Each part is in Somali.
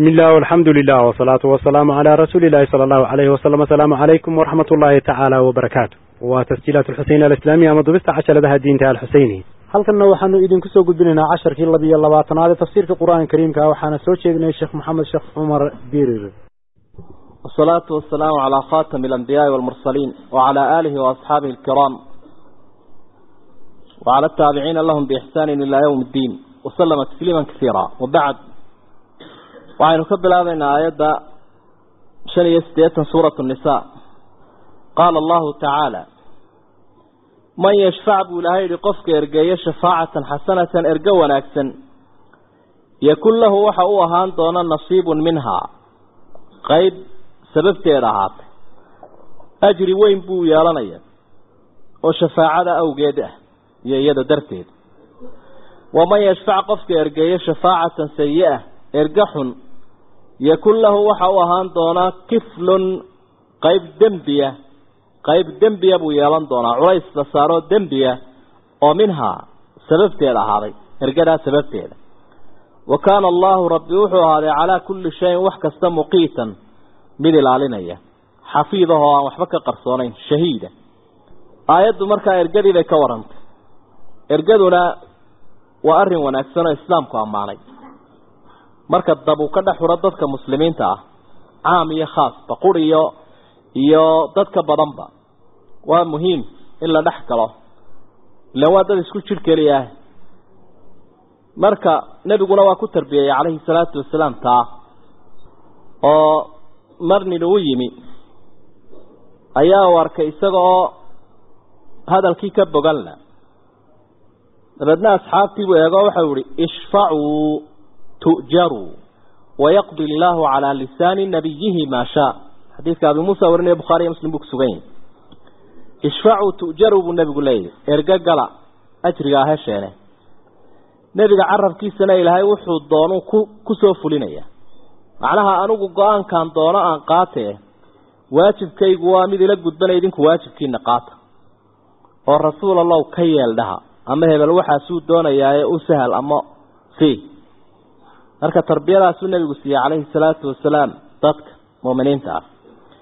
بسم الله والحمد لله والصلاة والسلام على رسول الله صلى الله عليه وسلم السلام عليكم ورحمة الله تعالى وبركاته وتسجيلات الحسين الإسلامية مضبست عشر لها الدين تعالى الحسيني halkanna waxaanu idinku soo gudbinaynaa casharkii labiyo labaatanaad ee tafsiirka qur-aanka kariimka waxaana soo jeedinay sheekh maxamed sheekh cumar birir والصلاة والسلام على خاتم الأنبياء والمرسلين وعلى آله وأصحابه الكرام وعلى التابعين لهم بإحسان إلى يوم الدين وسلم تسليما كثيرا وبعد وعن نكبل هذا آيات شن يستيتا سورة النساء قال الله تعالى من يشفع بولاهي لقفك إرقايا شفاعة حسنة إرقوا ناكسا يكون له وحاوها دون نصيب منها قيد sababteeda ahaatay ajri weyn buu yeelanaya oo shafaacada awgeed ah iyo iyada darteed waman yashfac qofka ergeeyo shafaacatan sayi-a erga xun yakun lahu waxa u ahaan doonaa kiflun qayb dembiya qayb dembiya buu yeelan doonaa culays la saaroo dembiya oo minhaa sababteeda ahaaday ergadaa sababteeda wa kaana allahu rabbi wuxuu ahaaday calaa kulli shayin wax kasta muqiitan mid ilaalinaya xafiidahoo aan waxba ka qarsoonayn shahiida aayaddu markaa ergadii bay ka warantay ergaduna waa arrin wanaagsan oo islaamku ammaanay marka dab uu ka dhex xuro dadka muslimiinta ah caam iyo khaasba qur iyo iyo dadka badanba waa muhiim in la dhex galo ilaan waa dad isku jir keliyaah marka nebiguna waa ku tarbiyeyey calayhi salaatu wasalaam taa oo marnin uu yimi ayaa u arkay isaga oo hadalkii ka boganla dabeedna asxaabtiibuu eego waxau ihi ishfacuu tu'jaruu wayaqdi illaahu calaa lisaani nabiyihi maa shaa xadiidka abi muusa warinaya bukhaari iyo muslim buu kusugan yahy ishfacuu tu'jaruu buu nebigu leeyahy ergo gala ajrigaa hesheene nebiga carabkiisana ilaahay wuxuu doonu ku kusoo fulinaya macnaha anigu go-aankan doono aan qaatee waajibkaygu waa mid ila gudbana idinku waajibkiina qaata oo rasuul allow ka yeel dhaha ama hebel waxaasuu doonayaaye u sahal ama si marka tarbiyadaasuu nebigu siiyey calayhi salaatu wasalaam dadka muuminiinta ah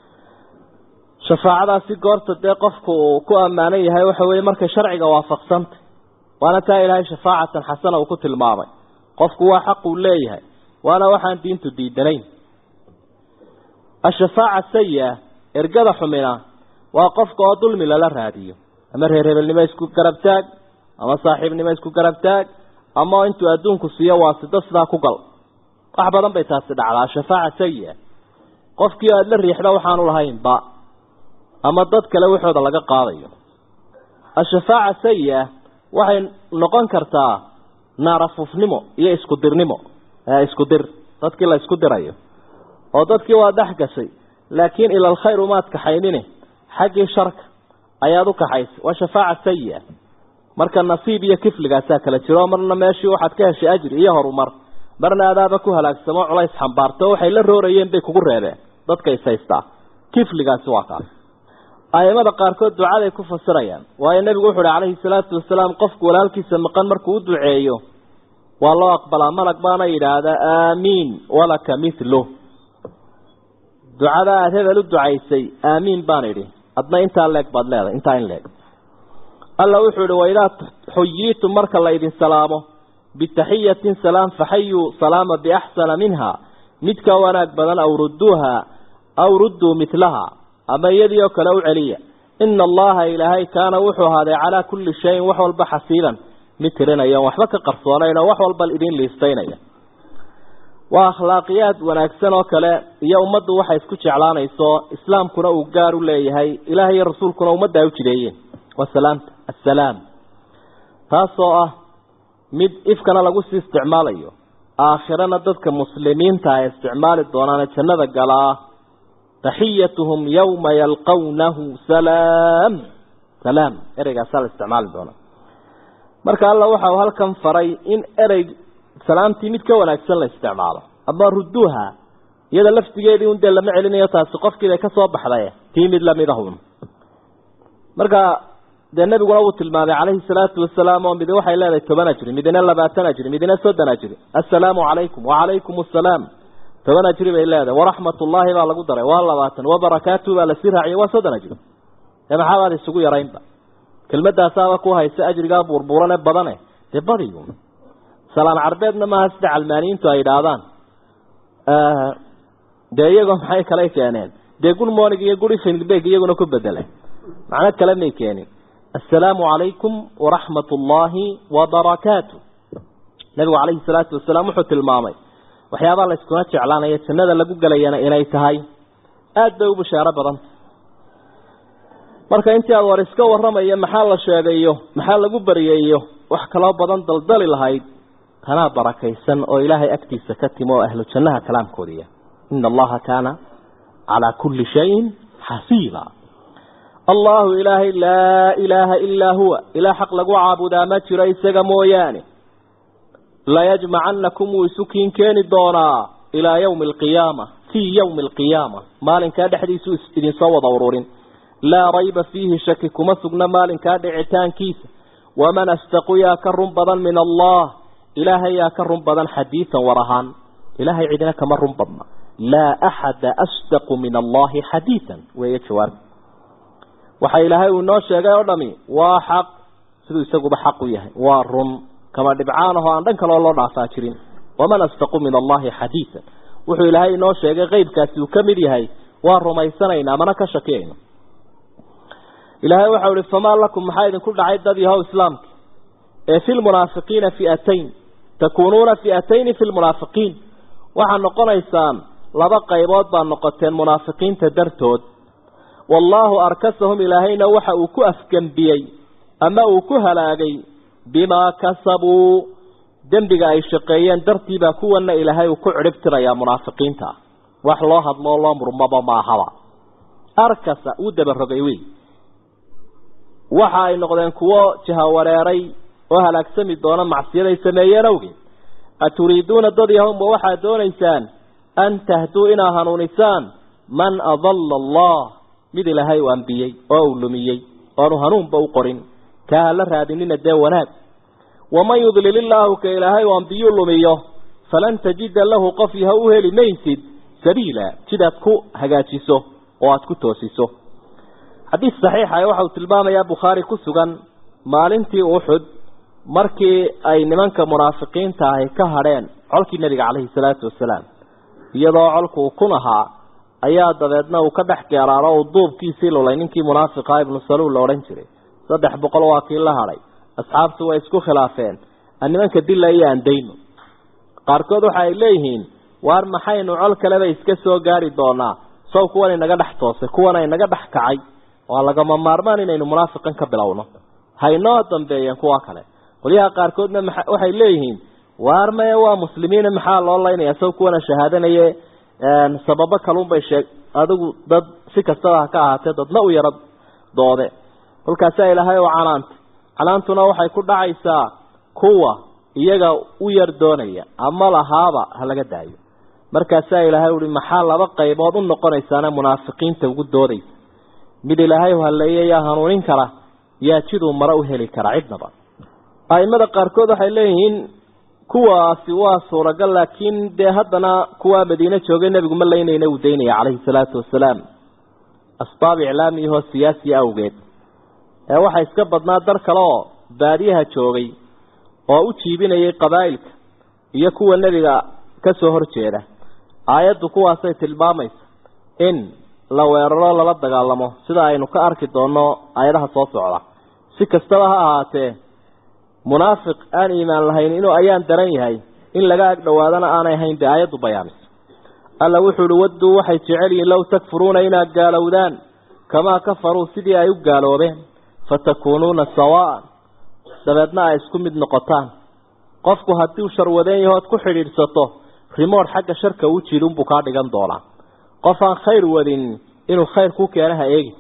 shafaacadaasi goorta dee qofku uu ku ammaanan yahay waxa weeye markay sharciga waafaqsantay waana taa ilaahay shafaacatan xasana uu ku tilmaamay qofku waa xaq uu leeyahay waana waxaan diintu diidanayn ashafaaca sayi-a ergada xumina waa qofka oo dulmi lala raadiyo ama reer hebelnimo isku garabtaag ama saaxiibnimo isku garabtaag ama intuu adduunku siiyo waasito sidaa ku gal wax badan bay taasi dhacdaa shafaaca sayi-a qofkii aada la riixda waxaanu lahaynba ama dad kale waxooda laga qaadayo ashafaaca sayi-a waxay noqon kartaa naarafuufnimo iyo isku dirnimo isku dir dadkii la isku dirayo oo dadkii waa dhex gashay laakiin ila alkhayr umaad kaxaynine xaggii sharka ayaad u kaxaysay waa shafaaca sayi-a marka nasiib iyo kifligaasaa kala jiro marna meeshii waxaad ka heshay ajri iyo horumar marna adaaba ku halaagsamo culays xambaarto waxay la roorayeen bay kugu reebeen dadka is haystaa kifligaasi waa kaas aimada qaarkood ducaday ku fasirayaan waayo nebigu wuxu uhi calayhi salaatu wasalaam qofku walaalkiisa maqan markuu u duceeyo waa loo aqbalaa malag baana yidhaahdaa aamiin walaka mithlu ducada aada hebel u ducaysay aamiin baan idhi adna intaa leeg baad leedahay intaa in leeg alla wuxuu ihi waidaa xuyiitum marka la idin salaamo bitaxiyatin salaam faxayuu salaama biaxsana minha mid ka wanaag badan aw rudduuha aw rudduu mitlaha ama iyadii oo kale u celiya ina allaha ilaahay kaana wuxuu ahaaday calaa kulli shayin wax walba xasiiban mid tirinaya waxba ka qarsoonayn oo wax walba idin liistaynaya waa akhlaaqiyaad wanaagsan oo kale iyo ummaddu waxay isku jeclaanayso islaamkuna uu gaar u leeyahay ilaah iyo rasuulkuna ummadda ay u jideeyeen wasalaamta assalaam taasoo ah mid ifkana lagu sii isticmaalayo aakhirana dadka muslimiinta ay isticmaali doonaane jannada galaa taxiyatuhum yawma yalqawnahu salaam salaam ereygaasaa la isticmaali doonaa marka alla waxa uu halkan faray in erey salaamtii mid ka wanaagsan la isticmaalo ama ruduuha iyada laftigeedii un dee lama celinayo taasi qofkiibay ka soo baxday tii mid lamid ahun marka dee nebiguna wuu tilmaamay calayhi salaatu wasalaam oo midi waxay leedahay toban ajri midina labaatan ajri midina soddon ajri assalaamu calaykum wacalaykum assalaam toban ajri bay leedahay waraxmatullaahi baa lagu daray waa labaatan wabarakaatuhu baa lasii raaciyay waa soddon ajri ee maxaabaad isugu yaraynba kelmadaasaaba ku haysa ajrigaa buurbuurane badane dee badiyu salaan carbeedna maaha sida calmaaniyiintu ay idhaahdaan dee iyagoo maxay kale keeneen dee good morning iyo good evening beg iyaguna ku bedelay macno kale may keenin assalaamu calaykum waraxmat ullaahi wabarakaatu nabigu calayhi salaatu wasalaam wuxuu tilmaamay waxyaabaha la iskuna jeclaanaya jannada lagu gelayana inay tahay aada bay u bashaaro badanta marka intii aad war iska warramayo maxaa la sheegayo maxaa lagu baryeeyo wax kaloo badan daldali lahayd tanaa barakaysan oo ilaahay agtiisa ka timo oo ahlu jannaha kalaamkoodiya ina allaha kaana calaa kulli shayin xasiiba allahu ilaahay laa ilaaha ilaa huwa ilaa xaq lagu caabudaa ma jiro isaga mooyaane layajmacanakum wuu isu kiin keeni doonaa ilaa yawmi alqiyaama fii yawmi alqiyaama maalinkaa dhexdiisu idinsoo wada ururin laa rayba fiihi shaki kuma sugna maalinkaa dhicitaankiisa waman astaqu yaa ka run badan min allah ilaahay yaa ka run badan xadiidan war ahaan ilaahay cidina kama run badna laa axada asdaqu min allahi xadiidan weeye jawaab waxa ilaahay uu inoo sheegay oo dhami waa xaq siduu isaguba xaq u yahay waa run kama dhibcaan ahoo aan dhan kaloo loo dhaafaa jirin waman astaqu min allahi xadiidan wuxuu ilaahay inoo sheegay qeybkaasi uu ka mid yahay waa rumaysanaynaa mana ka shakiyayno ilaahay waxau ihi famaa lakum maxaa idinku dhacay dad yahow islaamka ee fi lmunaafiqiina fi'atayn takuunuuna fi'atayni fi lmunaafiqiin waxaad noqonaysaan laba qaybood baad noqoteen munaafiqiinta dartood wallaahu arkasahum ilaahayna waxa uu ku afgembiyey ama uu ku halaagay bimaa kasabuu dembiga ay shaqeeyeen dartiibaa kuwana ilaahay uu ku cidhib tirayaa munaafiqiinta ah wax loo hadloo loo murmaba maahaba arkasa uu dabarogay wey waxa ay noqdeen kuwo jahawareeray oo halaagsami doona macsiyaday sameeyeen awgeed aturiiduuna dad yahowma waxaad doonaysaan an tahduu inaa hanuunisaan man adalla allah mid ilaahay u ambiyey oo uu lumiyey oanu hanuunba u qorin kaa hala raadinina dee wanaag waman yudlil illaahu ka ilaahay u ambiyuu lumiyo falan tajida lahu qof yaha u heli maysid sabiila jidaad ku hagaajiso oo aada ku toosiso xadiis saxiixa waxa uu tilmaamayaa bukhaari ku sugan maalintii uxud markii ay nimanka munaafiqiinta ahi ka hadheen colkii nebiga caleyhi salaatu wasalaam iyadoo colku uu kun ahaa ayaa dabeedna uu ka dhex geeraaro uu duubkiisii lulay ninkii munaafiqa ibnu saluul la odhan jiray saddex boqol waa kii la hadhay asxaabtu way isku khilaafeen aan nimanka dila iyo aan dayno qaarkood waxa ay leeyihiin waar maxaynu col kaleba iska soo gaari doonaa sow kuwan inaga dhex toosay kuwana inaga dhex kacay waa lagama maarmaan inaynu munaafiqan ka bilowno haynoo dambeeyeen kuwa kale qolyaha qaarkoodna waxay leeyihiin waar maya waa muslimiina maxaa loo laynaya sow kuwana shahaadanaye sababo kalunbay sheeg adigu dad si kastaba ha ka ahaatee dadna u yaro doode kolkaasaa ilaahay oo canaanta canaantuna waxay ku dhacaysaa kuwa iyaga u yar doonaya ama lahaaba ha laga daayo markaasaa ilaahay uhi maxaa laba qaybood u noqonaysaana munaafiqiinta ugu doodaysa mid ilaahay haleeye yaa hanuunin kara yaa jiduu maro u heli kara cidnaba aimada qaarkood waxay leeyihiin kuwaasi waa suuragal laakiin dee haddana kuwaa madiine joogay nebigu ma laynayna uu daynaya calayhi salaatu wasalaam asbaab iclaamiyahoo siyaasiya awgeed ee waxaa iska badnaa dar kale oo baadiyaha joogay oo u jiibinayay qabaa'ilka iyo kuwa nebiga ka soo horjeeda aayaddu kuwaasay tilmaamaysa in la weeraro lala dagaalamo sida aynu ka arki doonno aayadaha soo socda si kastaba ha ahaatee munaafiq aan iimaan lahayn inuu ayaan daran yahay in laga ag dhowaadana aanay ahayn dee aayaddu bayaamiso alla wuxuu uhi wadduu waxay jecel yihiin low takfuruuna inaad gaalowdaan kamaa kafaruu sidii ay u gaaloobeen fatakuunuuna sawaa'an dabeedna ay isku mid noqotaan qofku haddii uu sharwadeen yahood ku xidhiidhsato rimood xagga sharka u jiidunbuu kaa dhigan doonaa qof aan khayr wadin inuu khayr ku keena ha eegi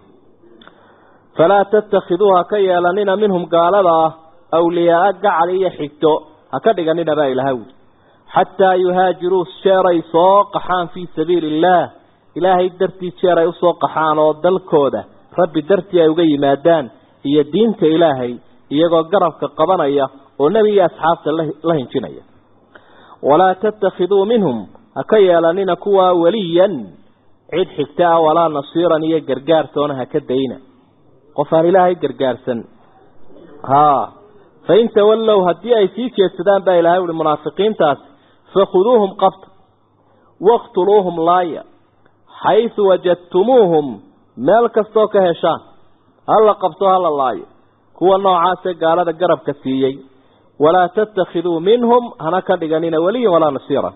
falaa tattakhiduuha ka yeelanina minhum gaalada ah awliyaaa gacal iyo xigto ha ka dhiganina baa ilaha wuli xataa yuhaajiruu jeeray soo qaxaan fii sabiili illaah ilaahay dartii jeer ay usoo qaxaan oo dalkooda rabbi dartii ay uga yimaadaan iyo diinta ilaahay iyagoo garabka qabanaya oo nebi iyo asxaabta la hinjinaya walaa tattakhiduu minhum ha ka yeelanina kuwa weliyan cid xigta ah walaa nasiiran iyo gargaartoona ha ka dayna qof aan ilaahay gargaarsan haa fain tawallow haddii ay sii jeedsadaan baa ilahay uhi munaafiqiintaasi fakhuduuhum qabta waqtuluuhum laaya xaysu wajadtumuuhum meel kastoo ka heshaan hala qabto hala laayo kuwa noocaasee gaalada garabka siiyey walaa tattakhiduu minhum hana ka dhiganina weliyan walaa nasiira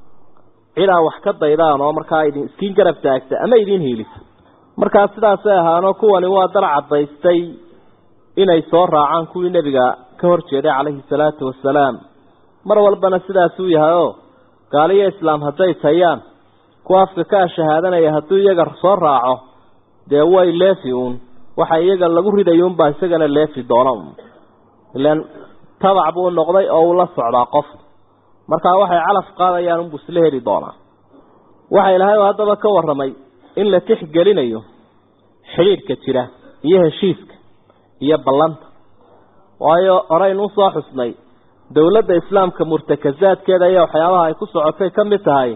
cid aa wax ka daydaan oo markaa idin iskiin garab taagta ama idiin hiilisa markaa sidaasay ahaanoo kuwani waa dar caddaystay inay soo raacaan kuwii nebiga ka hor jeeday calayhi salaatu wasalaam mar walbana sidaasuu yahay oo gaaliyo islaam hadday tayaan kuwa afka ka shahaadanaya hadduu iyaga soo raaco dee way leefi uun waxa iyaga lagu ridayuunbaa isagana leefi doona un ilaan tabac buu noqday oo uu la socdaa qof markaa waxay calaf qaadayaan unbuu isla heli doonaa waxa ilaahay haddaba ka warramay in la tixgelinayo xidhiidhka jira iyo heshiiska iyo ballanta waayo horeynu usoo xusnay dowladda islaamka murtakazaadkeeda iyo waxyaabaha ay ku socotay ka mid tahay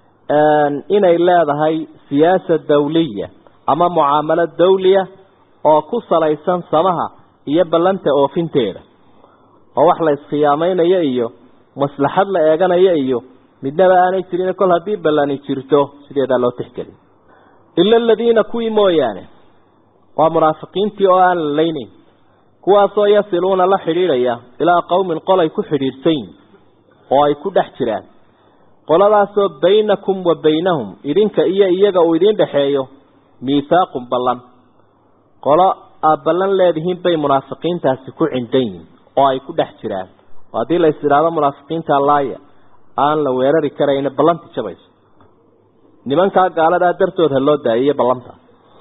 inay leedahay siyaasa dawliya ama mucaamalo dawliya oo ku salaysan samaha iyo ballanta oofinteeda oo wax la iskhiyaameynayo iyo maslaxad la eeganayo iyo midnaba aanay jirin kol haddii ballani jirto sideedaa loo tixgelin ila aladiina kuwii mooyaane waa munaafiqiintii oo aan la leynayn kuwaasoo yasiluuna la xidhiidhaya ilaa qowmin qolay ku xidhiidhsayn oo ay ku dhex jiraan qoladaasoo baynakum wa baynahum idinka iyo iyaga uu idiin dhexeeyo miithaaqun ballan qolo aad ballan leedihiin bay munaafiqiintaasi ku cindan yihin oo ay ku dhex jiraan oo haddii la is idhaahdo munaafiqiinta laaya aan la weerari karayna ballanti jabayso nimankaa gaaladaa dartood ha loo daayiyo ballanta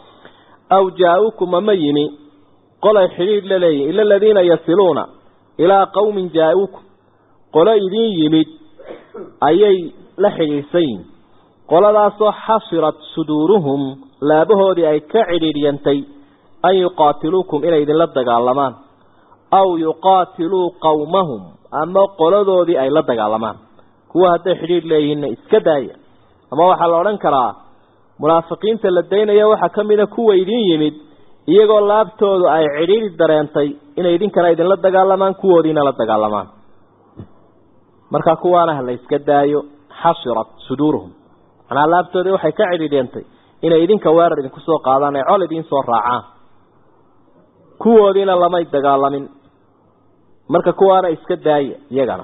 aw jaa-uukum ama yimi qolay xidhiidh la leeyihin ila aladiina yasiluuna ilaa qowmin jaa-uukum qolo idiin yimid ayay la xidhiidhsan yihin qoladaasoo xasirat suduuruhum laabahoodii ay ka cidhiidhyantay an yuqaatiluukum inay idinla dagaalamaan aw yuqaatiluu qowmahum ama qoladoodii ay la dagaalamaan kuwa hadday xidhiidh leeyihiinna iska daaya ama waxaa la odhan karaa munaafiqiinta la daynaya waxaa ka mida kuwa idiin yimid iyagoo laabtoodu ay cidhiidhi dareentay inay idinkana idinla dagaalamaan kuwoodiina la dagaalamaan markaa kuwaana ha la yska daayo xasirat suduuruhum manaa laabtoodii waxay ka cidhiidhyantay inay idinka weerar idinku soo qaadaan ay col idiin soo raacaan kuwoodiina lamay dagaalamin marka kuwaana iska daaya iyagana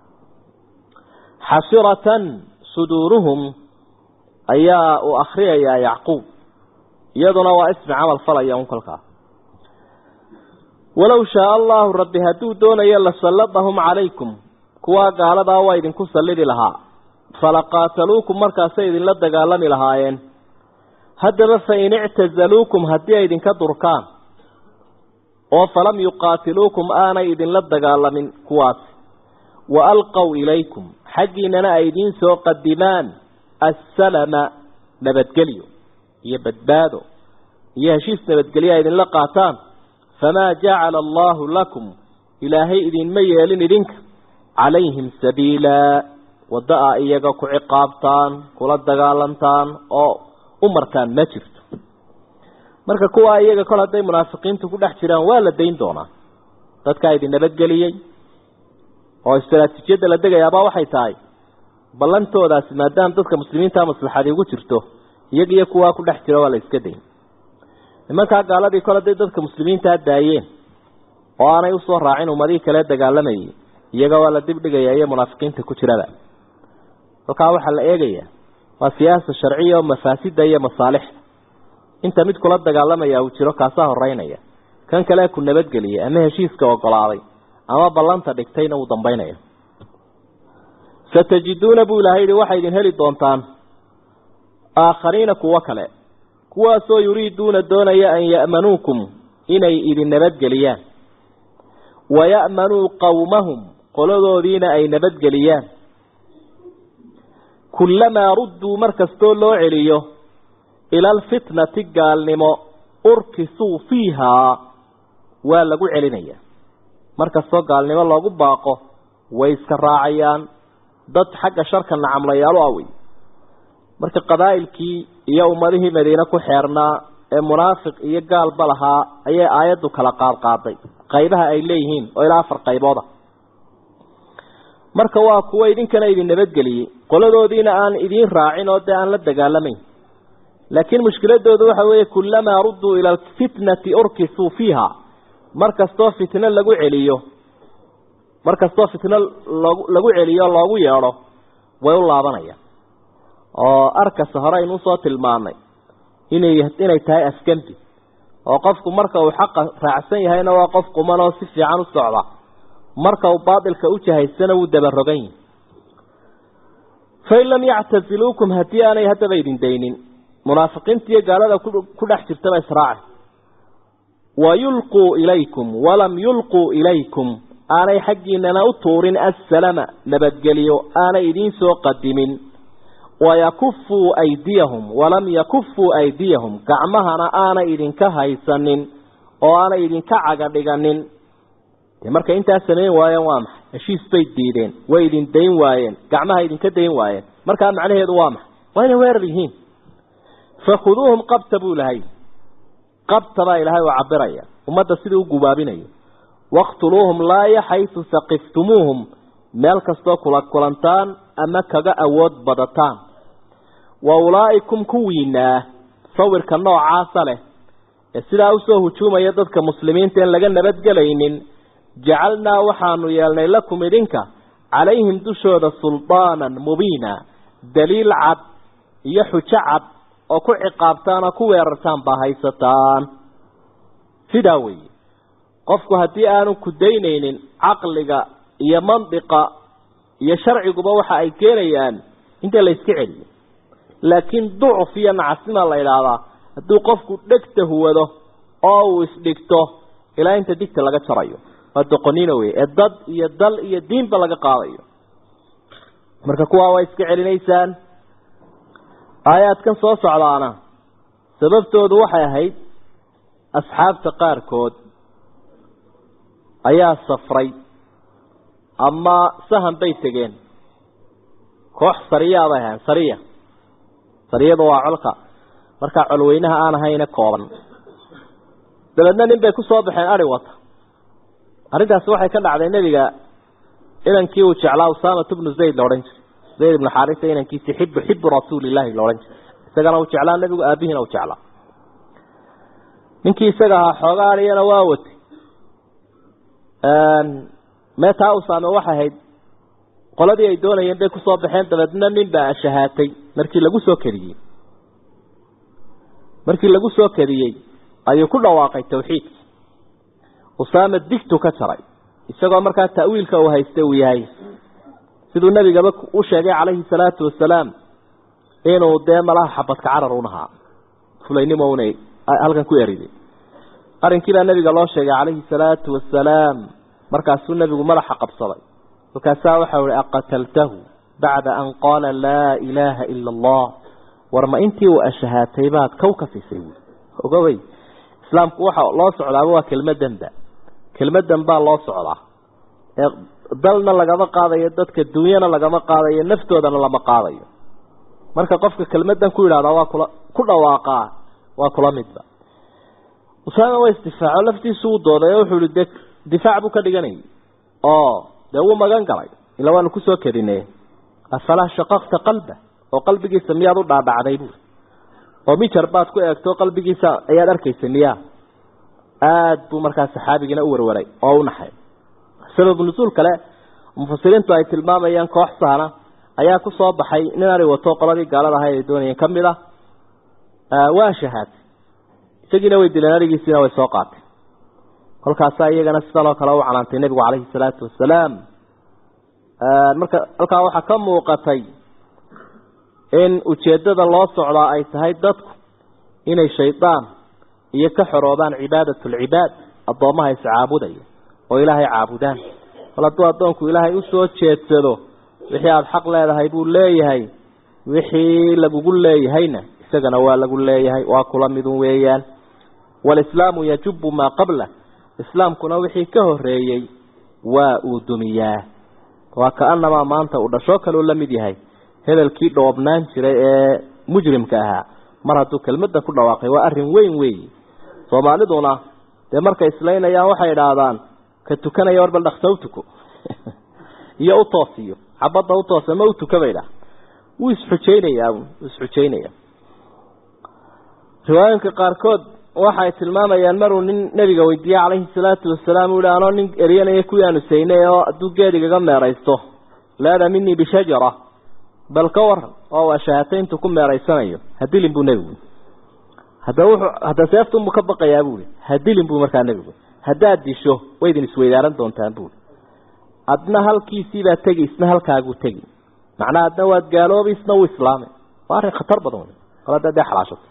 xasiratan suduuruhum ayaa uu akhriyayaa yacquub iyaduna waa ismi camal falaya un kolkaa walow shaaa allahu rabbi hadduu doonayo lasalladahum calaykum kuwaa gaaladaa waa idinku sallidi lahaa falaqaataluukum markaasay idinla dagaalami lahaayeen haddaba fain ictazaluukum haddii ay idinka durkaan oo falam yuqaatiluukum aanay idinla dagaalamin kuwaasi wa alqow ilaykum xaggiinana ay idiin soo qadimaan assalama nabadgelyo iyo badbaado iyo heshiis nabadgelyo ay idinla qaataan famaa jacala allaahu lakum ilaahay idinma yeelin idinka calayhim sabiilaa waddo a iyaga ku ciqaabtaan kula dagaalantaan oo u martaan ma jirto marka kuwaa iyaga kol hadday munaafiqiintu ku dhex jiraan waa la dayn doonaa dadkaa idin nabadgeliyey oo istaraatiijiyadda la degayaabaa waxay tahay ballantoodaasi maadaama dadka muslimiinta maslaxadi ugu jirto iyaga iyo kuwaa ku dhex jira waa la iska dayn nimankaa gaaladii kol hadday dadka muslimiintaa daayeen oo aanay usoo raacin ummadihii kale dagaalamayay iyaga waa la dibdhigaya iyo munaafiqiinta ku jirada halkaa waxaa la eegayaa waa siyaasa sharciya oo mafaasida iyo masaalixda inta mid kula dagaalamaya uu jiro kaasaa horeynaya kan kale ku nabadgeliyay ama heshiiska ogolaaday ama ballanta dhigtayna uu dambaynaya satajiduuna buu ilahay yihi waxay idin heli doontaan aakhariina kuwo kale kuwaasoo yuriiduuna doonaya an ya'manuukum inay idin nabadgeliyaan waya'manuu qowmahum qoladoodiina ay nabadgeliyaan kullamaa rudduu mar kastoo loo celiyo ila alfitnati gaalnimo urkisuu fiihaa waa lagu celinaya mar kastoo gaalnimo loogu baaqo way iska raacayaan dad xagga sharka nacamlayaalu awey marka qabaa'ilkii iyo ummadihii madiine ku xeernaa ee munaafiq iyo gaalba lahaa ayay aayaddu kala qaadqaaday qaybaha ay leeyihiin oo ilaa afar qaybooda marka waa kuwa idinkana idin nabadgeliyey qoladoodiina aan idiin raacin oo dee aan la dagaalamayn laakiin mushkiladoodu waxa weeye kullamaa rudduu ila alfitnati urkisuu fiiha mar kastoo fitno lagu celiyo mar kastoo fitno loogu lagu celiyo loogu yeedho way u laabanayaan oo arkasta hore aynu usoo tilmaanay inay inay tahay afgembi oo qofku marka uu xaqa raacsan yahayna waa qof quman oo si fiican u socda marka uu baatilka u jahaysana wuu dabarogan yihi fain lam yactaziluukum haddii aanay haddaba idin daynin munaafiqiinta iyo gaalada ku dhex jirtaba israaci wayulquu ilaykum walam yulquu ilaykum aanay xaggiinana u tuurin assalama nabadgelyo aanay idiin soo qadimin wayakufuu aydiyahum walam yakufuu aydiyahum gacmahana aanay idinka haysanin oo aanay idinka caga dhiganin dee markay intaas samayn waayeen waa maxay heshiis bay diideen way idin dayn waayeen gacmaha idinka dayn waayeen markaa macnaheedu waa maxay waa inay weerar yihiin fakhuduuhum qabta buu lahay qabta baa ilaahay oo cabiraya ummadda sidii u gubaabinayo waqtuluuhum laaya xaysu saqiftumuuhum meel kastoo kula kulantaan ama kaga awood badataan wa ulaa'ikum kuwiinaa sawirka noocaasa leh ee sidaa usoo hujuumaya dadka muslimiinta en laga nabadgelaynin jacalnaa waxaanu yeelnay lakum idinka calayhim dushooda suldaanan mubiina daliil cad iyo xujo cad oo ku ciqaabtaan oo ku weerartaan baa haysataan sidaa weeye qofku haddii aanu ku daynaynin caqliga iyo mandiqa iyo sharciguba waxa ay keenayaan inta la iska celiyo laakiin ducuf iyo nacasima la idhaahdaa hadduu qofku dhegta huwado oo uu isdhigto ilaa inta digta laga jarayo waa doqonina wey ee dad iyo dal iyo diinba laga qaadayo marka kuwaa waa iska celinaysaan aayaadkan soo socdaana sababtoodu waxay ahayd asxaabta qaarkood ayaa safray ama sahan bay tegeen koox sariyaa bay ahayn sariya sariyadu waa colka markaa colweynaha aan ahayne kooban dabeedna nin bay ku soo baxeen ari wata arrintaasi waxay ka dhacday nebiga inankii uu jeclaa usaamatu bnu zayd la odhan jiray zayd ibnu xaarisa inankiisi xibu xibu rasuulillahi la odhan jiray isagana uu jeclaa nebigu aabihiina uu jeclaa ninkii isaga ahaa xoogaa ariyana waa watay meetaa usaame waxay ahayd qoladii ay doonayeen bay kusoo baxeen dabeedna nin baa shahaatay markii lagu soo kediyey markii lagu soo kediyey ayuu ku dhawaaqay tawxiidki usaame digtu ka jaray isagoo markaa ta'wiilka uu haysta uu yahay siduu nebigaba u sheegay calayhi salaatu wasalaam inuu dee malaha xabadka carar unahaa fulaynimo una halkan ku eriday arrinkii baa nebiga loo sheegay calayhi salaatu wasalaam markaasuu nebigu madaxa qabsaday markaasaa waxau ihi aqataltahu bacda an qaala laa ilaaha ila allah war ma intii uu ashahaatay baad kow ka siisay buui ogawey islaamku waxa loo socdaaba waa kelmadanba kelmadan baa loo socdaa ee dalna lagama qaadayo dadka dunyana lagama qaadayo naftoodana lama qaadayo marka qofka kelmadan ku yidhahdaa waa kula ku dhawaaqaa waa kula midba usaama waa isdifaaco laftiisu uu dooday oo wuxuu ihi de difaac buu ka dhiganayay oo dee wuu magan galay ila waanu kusoo kedine afalaa shaqaqta qalba oo qalbigiisa miyaad u dhaadhacday buuri oo mijar baad ku eegto qalbigiisa ayaad arkaysa miyaa aada buu markaa saxaabigiina u warwaray oo u naxay sababu nusuul kale mufasiriintu ay tilmaamayaan koox sahna ayaa ku soo baxay nin ari wato qoladii gaalada ahayd ay doonayeen ka mid ah waa shahaatay isagiina way dileen arigiisiina way soo qaatay kolkaasaa iyagana sidaloo kale u canaantay nebigu calayhi salaatu wasalaam marka halkaa waxaa ka muuqatay in ujeeddada loo socdaa ay tahay dadku inay shaydaan iyo ka xoroobaan cibaadatulcibaad addoommaha iscaabudaya oo ilaahay caabudaan bal hadduu addoonku ilaahay usoo jeedsado wixii aada xaq leedahay buu leeyahay wixii lagugu leeyahayna isagana waa lagu leeyahay waa kula midun weeyaan walislaamu yajubu maa qabla islaamkuna wixii ka horeeyey waa uu dumiyaa waa kaanamaa maanta uu dhashoo kaleu la mid yahay hebelkii dhoobnaan jiray ee mujrimka ahaa mar hadduu kelmadda ku dhawaaqay waa arrin weyn weeyi soomaaliduna dee markay islaynayaan waxay idhaahdaan ka tukanaya war bal dhaksa u tuko iyo u toosiyo xabadda u toos ama u tuka bay dhaha wuu isxujaynayaa wuu isxujaynaya riwaayooyinka qaarkood waxay tilmaamayaan maruu nin nabiga weydiiyey calayhi salaatu wasalaam uu hi anoo nin eryanaya kuwii aanu saynay oo hadduu geedigaga meeraysto laada minii bishajara bal ka waran oo waa shahaatayntu ku meeraysanayo hadilin buu nebigu hadda wuxuu hadda seeftunbuu ka baqayaa buui hadilin buu markaa nebigu haddaad disho way idin isweydaaran doontaan buui adna halkiisiibaa tegi isna halkaaguu tegi macnaha adna waad gaaloobi isna wuu islaamay waa arrin khatar badan wey kol hadda dee xalaashato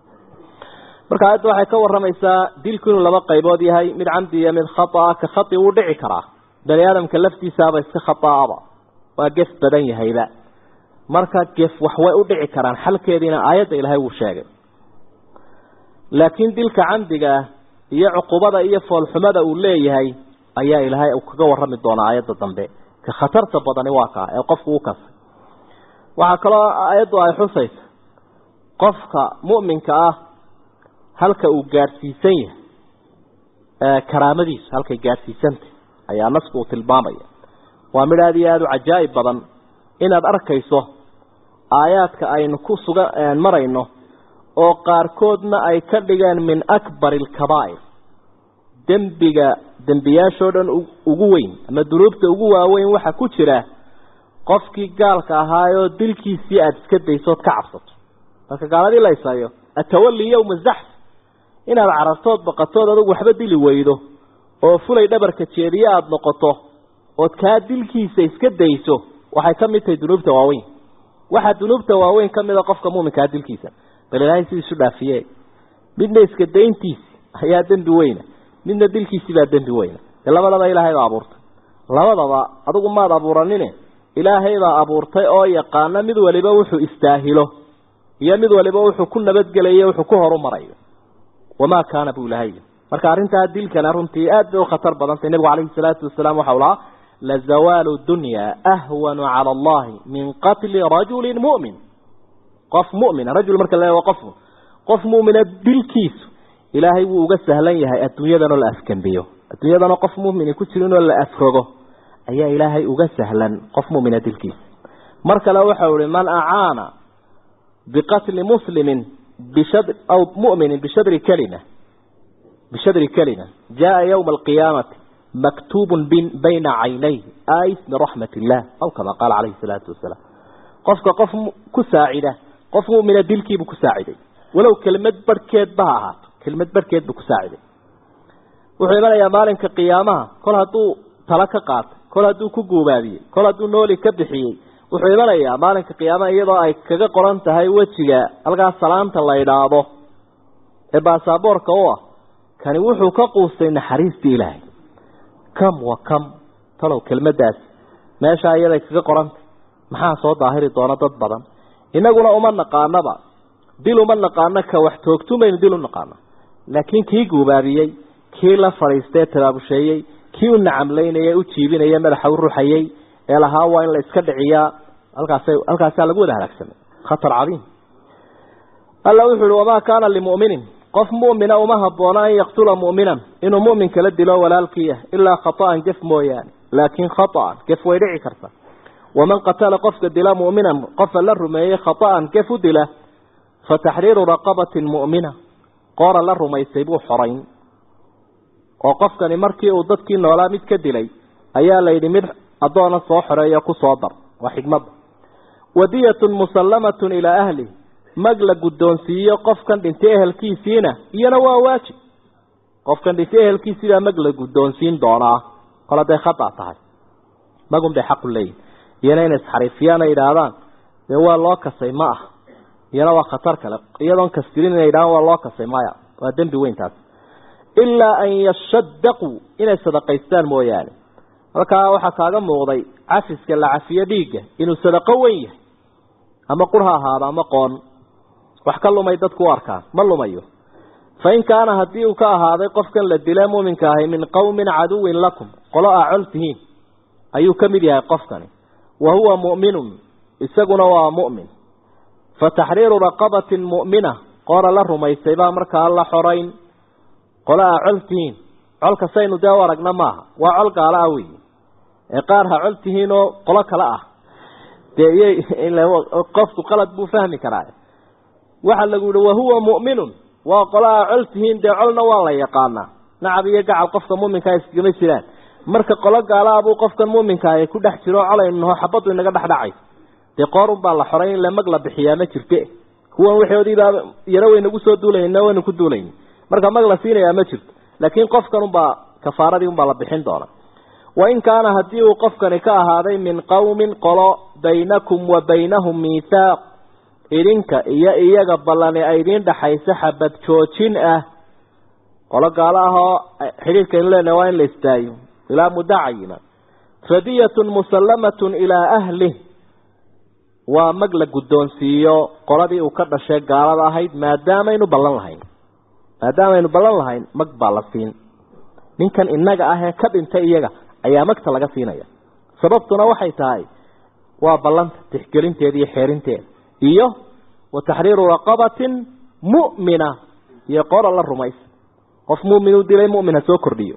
marka aayadda waxay ka waramaysaa dilku inuu laba qaybood yahay mid camdi iyo mid khataa ka khati wuu dhici karaa bani aadamka laftiisaaba iska khataaba waa gef badan yahayba marka gef wax way u dhici karaan xalkeediina aayadda ilaahay wuu sheegay laakiin dilka camdiga ah iyo cuqubada iyo foolxumada uu leeyahay ayaa ilaahay uu kaga warami doonaa aayadda dambe ka khatarta badani waa kaa ee qofku u kasay waxaa kaloo aayaddu ay xusaysa qofka mu'minka ah halka uu gaadhsiisan yahay karaamadiisu halkay gaadhsiisantay ayaa nasku uu tilmaamaya waa mid aada iyo aada u cajaa'ib badan inaad arkayso aayaadka aynu ku suga marayno oo qaarkoodna ay ka dhigeen min akbari alkabaa'ir dembiga dembiyaashoo dhan ugu weyn ama dunuubta ugu waaweyn waxaa ku jira qofkii gaalka ahaayoo dilkiisii aada iska daysood ka cabsato marka gaaladii la isayo atawali yowma zaxf inaad carartood baqatood adugu waxba dili weydo oo fulay dhabarka jeediye aada noqoto ood kaa dilkiisa iska dayso waxay ka mid tahay dunuubta waaweyn waxaa dunuubta waaweyn ka mida qofka muuminkaa dilkiisa bal ilaahay si isu dhaafiye midna iska dayntiisi ayaa dembi weyna midna dilkiisii baa dembi weyna dee labadaba ilaahay baa abuurtay labadaba adigu maad abuuranine ilaahay baa abuurtay oo yaqaana mid waliba wuxuu istaahilo iyo mid waliba wuxuu ku nabadgelayo wuxuu ku horu marayo wamaa kaana buu ilahay marka arrintaa dilkana runtii aad bay u khatar badantay nebigu calayhi salaatu wasalaam waxau lahaa lazawaalu dunya ahwanu cala allahi min qatli rajulin mu'min qof mu'mina rajul marka la waa qof qof mu'mina dilkiisu ilaahay wuu uga sahlan yahay adduunyadanoo la afgembiyo adduunyadanoo qof mu'mini ku jiro inoo la afrogo ayaa ilaahay uga sahlan qof mu'mina dilkiisa mar kale waxau ihi man acaana biqatli muslimin bishadr aw mu'minin bishadri kalima bishadri kalima jaa yawma alqiyaamati maktuubun bayna caynay ais min raxmat illah aw kama qaala calayhi salaatu wasalaam qofka qof ku saacida qof mu'mina dilkiibuu ku saaciday walow kelmad barhkeedba ha ahaato kelmad barhkeed buu ku saaciday wuxuu imanayaa maalinka qiyaamaha kol hadduu tala ka qaatay kol hadduu ku guubaabiyey kol hadduu nooli ka bixiyey wuxuu imanayaa maalinka qiyaamaha iyadoo ay kaga qoran tahay wejiga halkaas salaanta la idhaahdo ee baasaboorka u ah kani wuxuu ka quustay naxariistii ilaahay kam wa kam talow kelmaddaas meeshaa iyaday kaga qorantay maxaa soo daahiri doona dad badan inaguna uma naqaanaba dil uma naqaano ka wax toogtumaynu dil u naqaano laakiin kii guubaabiyey kii la fadhiistee tabaabusheeyey kii u nacamlaynaya u jiibinaya madaxa u ruxayey ee lahaa waa in la iska dhiciyaa halkaas halkaasaa lagu wada halaagsamay khatar cadiim alla wuxu uhi wamaa kaana limuminin qof mu'mina uma habboona an yaqtula mu'minan inuu mu'min kala dilo walaalkiiya ilaa khata'an gef mooyaane laakiin khata'an gef way dhici karta waman qatala qofka dila mu'minan qofa la rumeeyey khata'an gef u dila fa taxriiru raqabatin mu'mina qoora la rumaysay buu xorayn oo qofkani markii uu dadkii noolaa mid ka dilay ayaa la yidhi mid addoona soo xoreeyo ku soo dar waa xigmadda wadiyatun musallamatun ilaa ahli mag la guddoonsiiyo qofkan dhintay ehelkiisiina iyana waa waajib qofkan dhintay ehelkiisiibaa mag la guddoonsiin doonaa kol hadday khata tahay magun bay xaqu leeyihin iyana inay isxariifiyaan ay idhaahdaan dee waa loo kasay ma ah iyana waa khatar kale iyadoon kastirin inay idhahdaan waa loo kasay maya waa dembi weyntaas ilaa an yashadaquu inay sadaqaystaan mooyaane halkaa waxaa kaaga muuqday cafiska la cafiyo dhiigga inuu sadaqo weyn yahay ama qur ha ahaado ama qoon wax ka lumay dadku u arkaan ma lumayo fa in kaana haddii uu ka ahaaday qofkan la dila muuminka ahay min qowmin caduwin lakum qolo aa col tihiin ayuu ka mid yahay qofkani wa huwa mu'minun isaguna waa mu'min fa taxriiru raqabatin mu'mina qoora la rumaysay baa markaa la xorayn qole aa col tihiin colka saynu dee u aragna maaha waa col gaalo ah weyi ee qaar ha col tihiin oo qolo kale ah dee iyay qofku qalad buu fahmi karaa waxaa lagu yihi wahuwa mu'minun waa qolo aa col tihiin dee colna waa la yaqaanaa nacab iyo gacal qofka muminkaa iskagama jiraan marka qolo gaala abuu qofkan muminka ay ku dhex jiro colaynu naho xabaddu inaga dhexdhacay dee qoorun baa la xoray in lamag la bixiyaa ma jirte kuwan waxoodiibaa yaro waynagu soo duulayna waynu ku duulayni marka mag la siinayaa ma jirto laakiin qofkan unbaa kafaaradii unbaa la bixin doona wain kaana haddii uu qofkani ka ahaaday min qowmin qolo baynakum wa baynahum miithaaq idinka iyo iyaga ballani ay idiin dhaxayso xabad joojin ah qolo gaalo ah oo xidhiirkaynu leenahay waa in la istaayo ilaa muddo cayima fadiyatun musallamatun ilaa ahlih waa mag la guddoonsiiyo qoladii uu ka dhashay gaalada ahayd maadaamaynu ballan lahayn maadaamaynu ballan lahayn mag baa la siin ninkan innaga ah ee ka dhintay iyaga ayaa magta laga siinaya sababtuna waxay tahay waa ballanta tixgelinteeda iyo xeerinteeda iyo wa taxriiru raqabatin mu'mina iyo qora la rumaysa qof mumin u dilay mumin ha soo kordhiyo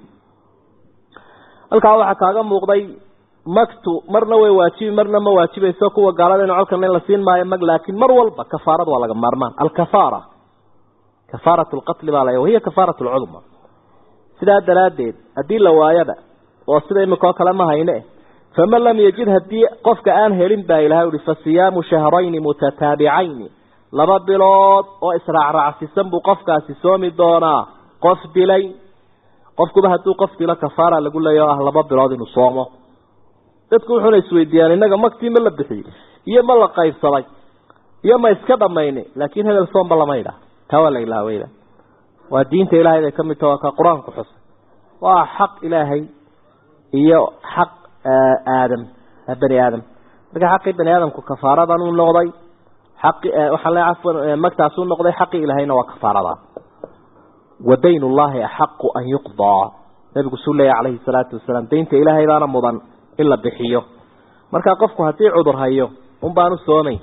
halkaa waxaa kaaga muuqday magtu marna way waajibi marna ma waajibayso kuwa gaalada inu colkan in la siin maayo mag laakiin mar walba kafaarad waa laga maarmaan alkafaara kafaarat lqatli baa la wahiya kafaarat lcudma sidaa daraaddeed haddii la waayaba oo sida imika oo kale ma hayne faman lam yajid haddii qofka aan helin baa ilahay uhi fa siyaamu shahrayni mutataabicayni laba bilood oo israacraacsisan buu qofkaasi soomi doonaa qof dilay qofkuba hadduu qof dilo kafaara lagu leeya o ah laba bilood inuu soomo dadku wuxuuna isweydiiyaan innaga magtii ma la bixiyey iyo ma la qaybsaday iyo ma iska dhamayni laakiin hebel soomba lama idhaah taa waa la ilaaweyda waa diinta ilaahay bay ka mid taha waa ka qur-aanku xusay waa xaq ilaahay iyo xaq aadam bani aadam marka xaqii bani aadamku kafaaradan uu noqday xaqi waxaa le cafwan magtaasuu noqday xaqii ilaahayna waa kafaarada wadayn ullahi axaqu an yuqdaa nabigu suu leeya calayhi salaatu wasalaam daynta ilaahay baana mudan in la bixiyo markaa qofku haddii cudur hayo un baanu soomayn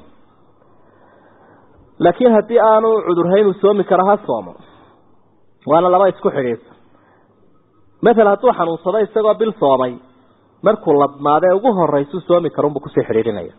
laakiin haddii aanu cudurhayn uu soomi karo ha soomo waana laba isku xidhiidsa matal hadduu xanuunsado isagoo bil soomay markuu ladmaadee ugu horeysuu soomi karo unbuu kusii xidhiidhinaya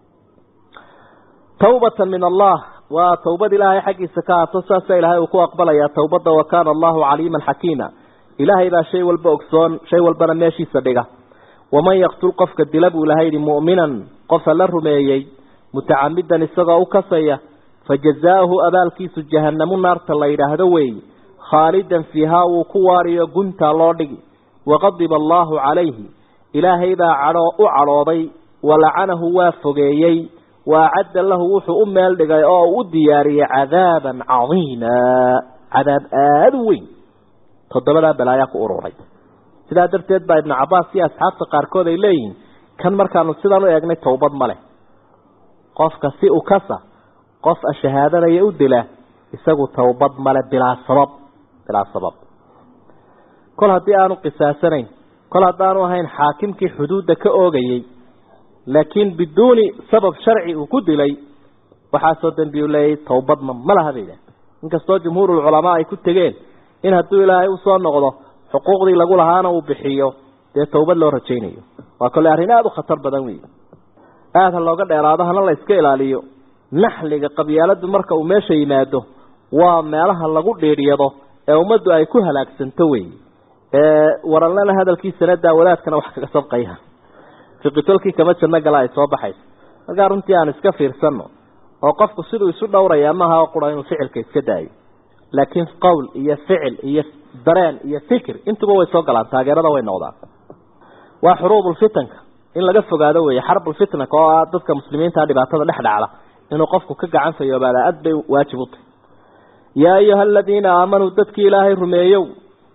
tawbatan min allah waa tawbad ilaahay xaggiisa ka haato saasa ilaahay uu ku aqbalayaa tawbadda wa kaana allahu caliiman xakiima ilaahay baa shay walba ogsoon shay walbana meeshiisa dhiga waman yaqtul qofka dila buu ilahay yihi mu'minan qofa la rumeeyey mutacamidan isagoo u kasaya fajazaauhu abaalkiisu jahanamu naarta la yidhaahdo weeye khaalidan fiihaa wuu ku waariyo guntaa loo dhigi waqadiba allaahu calayhi ilaahay baa cadhoo u cadhooday walacanahu waa fogeeyey waacadda lahu wuxuu u meel dhigay oo u diyaariyey cadaaban cadiima cadaab aada u weyn toddobadaa balaayaa ku ururay sidaa darteed baa ibnu cabaas iyo asxaabta qaarkood ay leeyihiin kan markaanu sidan u eegnay towbad ma leh qofka si u kasa qof ashahaadanaya u dila isagu towbad male bilaa sabab bilaa sabab kol haddii aanu qisaasanayn kol haddaanu ahayn xaakimkii xuduudda ka oogayey laakiin biduuni sabab sharci uu ku dilay waxaasoo dambi u leeyay towbadma ma laha bay idhaah inkastoo jumhuurulculamaa ay ku tegeen in hadduu ilaahay usoo noqdo xuquuqdii lagu lahaana uu bixiyo dee towbad loo rajaynayo waa kole arrin aada u khatar badan wey aada ha looga dheeraado hana la iska ilaaliyo naxliga qabyaaladu marka uu meesha yimaado waa meelaha lagu dhiiryado ee ummaddu ay ku halaagsanto wey waranlena hadalkiisana daawadaadkana wax kaga sabqaya fiqitolkii kama janno gala ay soo baxayso markaa runtii aan iska fiirsano oo qofku siduu isu dhowrayaa maaha oo qura inuu ficilka iska daayo laakiin qowl iyo ficil iyo dareen iyo fikir intuba way soo galaan taageerada way noqdaan waa xuruubulfitanka in laga fogaado weeye xarbulfitnaka oo ah dadka muslimiinta dhibaatada dhex dhacda inuu qofku ka gacan fayoobaada aad bay waajib u tahay yaa ayuha aladiina aamanuu dadkii ilaahay rumeeyow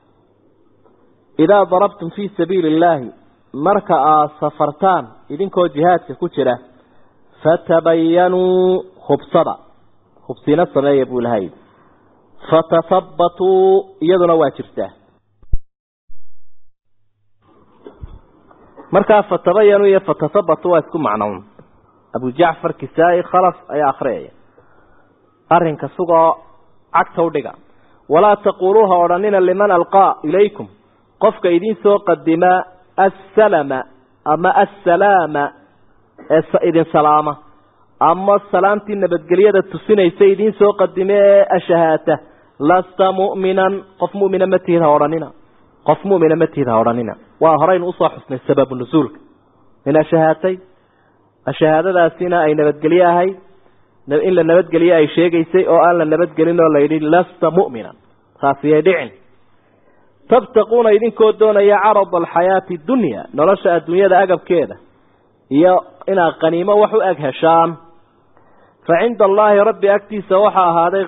idaa darabtum fii sabiili illaahi marka aad safartaan idinkoo jihaadka ku jira fatabayanuu hubsada hubsina sameeya buu ilahay fatathabbatuu iyaduna waa jirtaa markaa fatabayanu iyo fatathabatu waa isku macnown abu jacfar kisaa-i khalaf ayaa akhriyaya arrinka sugoo cagta u dhiga walaa taquuluuha odhanina liman alqaa ilaykum qofka idin soo qadima assalama ama assalaama ee idin salaama ama salaamtii nabadgelyada tusinaysa idiin soo qadime ee ashahaata lasta mu'minan qof mu'mina ma tihid ha odhanina qof mu'mina ma tihid ha odhanina waa horaynu usoo xusnay sababu nusuulka min ashahaatay ashahaadadaasina ay nabadgelye ahayd in la nabadgelye ay sheegaysay oo aan la nabadgelin oo layidhi lasta mu'minan saasiyay dhicin tabtaquuna idinkoo doonaya carada alxayaati dunya nolosha adduunyada agabkeeda iyo inaad qaniimo wax u eg heshaan fa cinda allaahi rabbi agtiisa waxaa ahaaday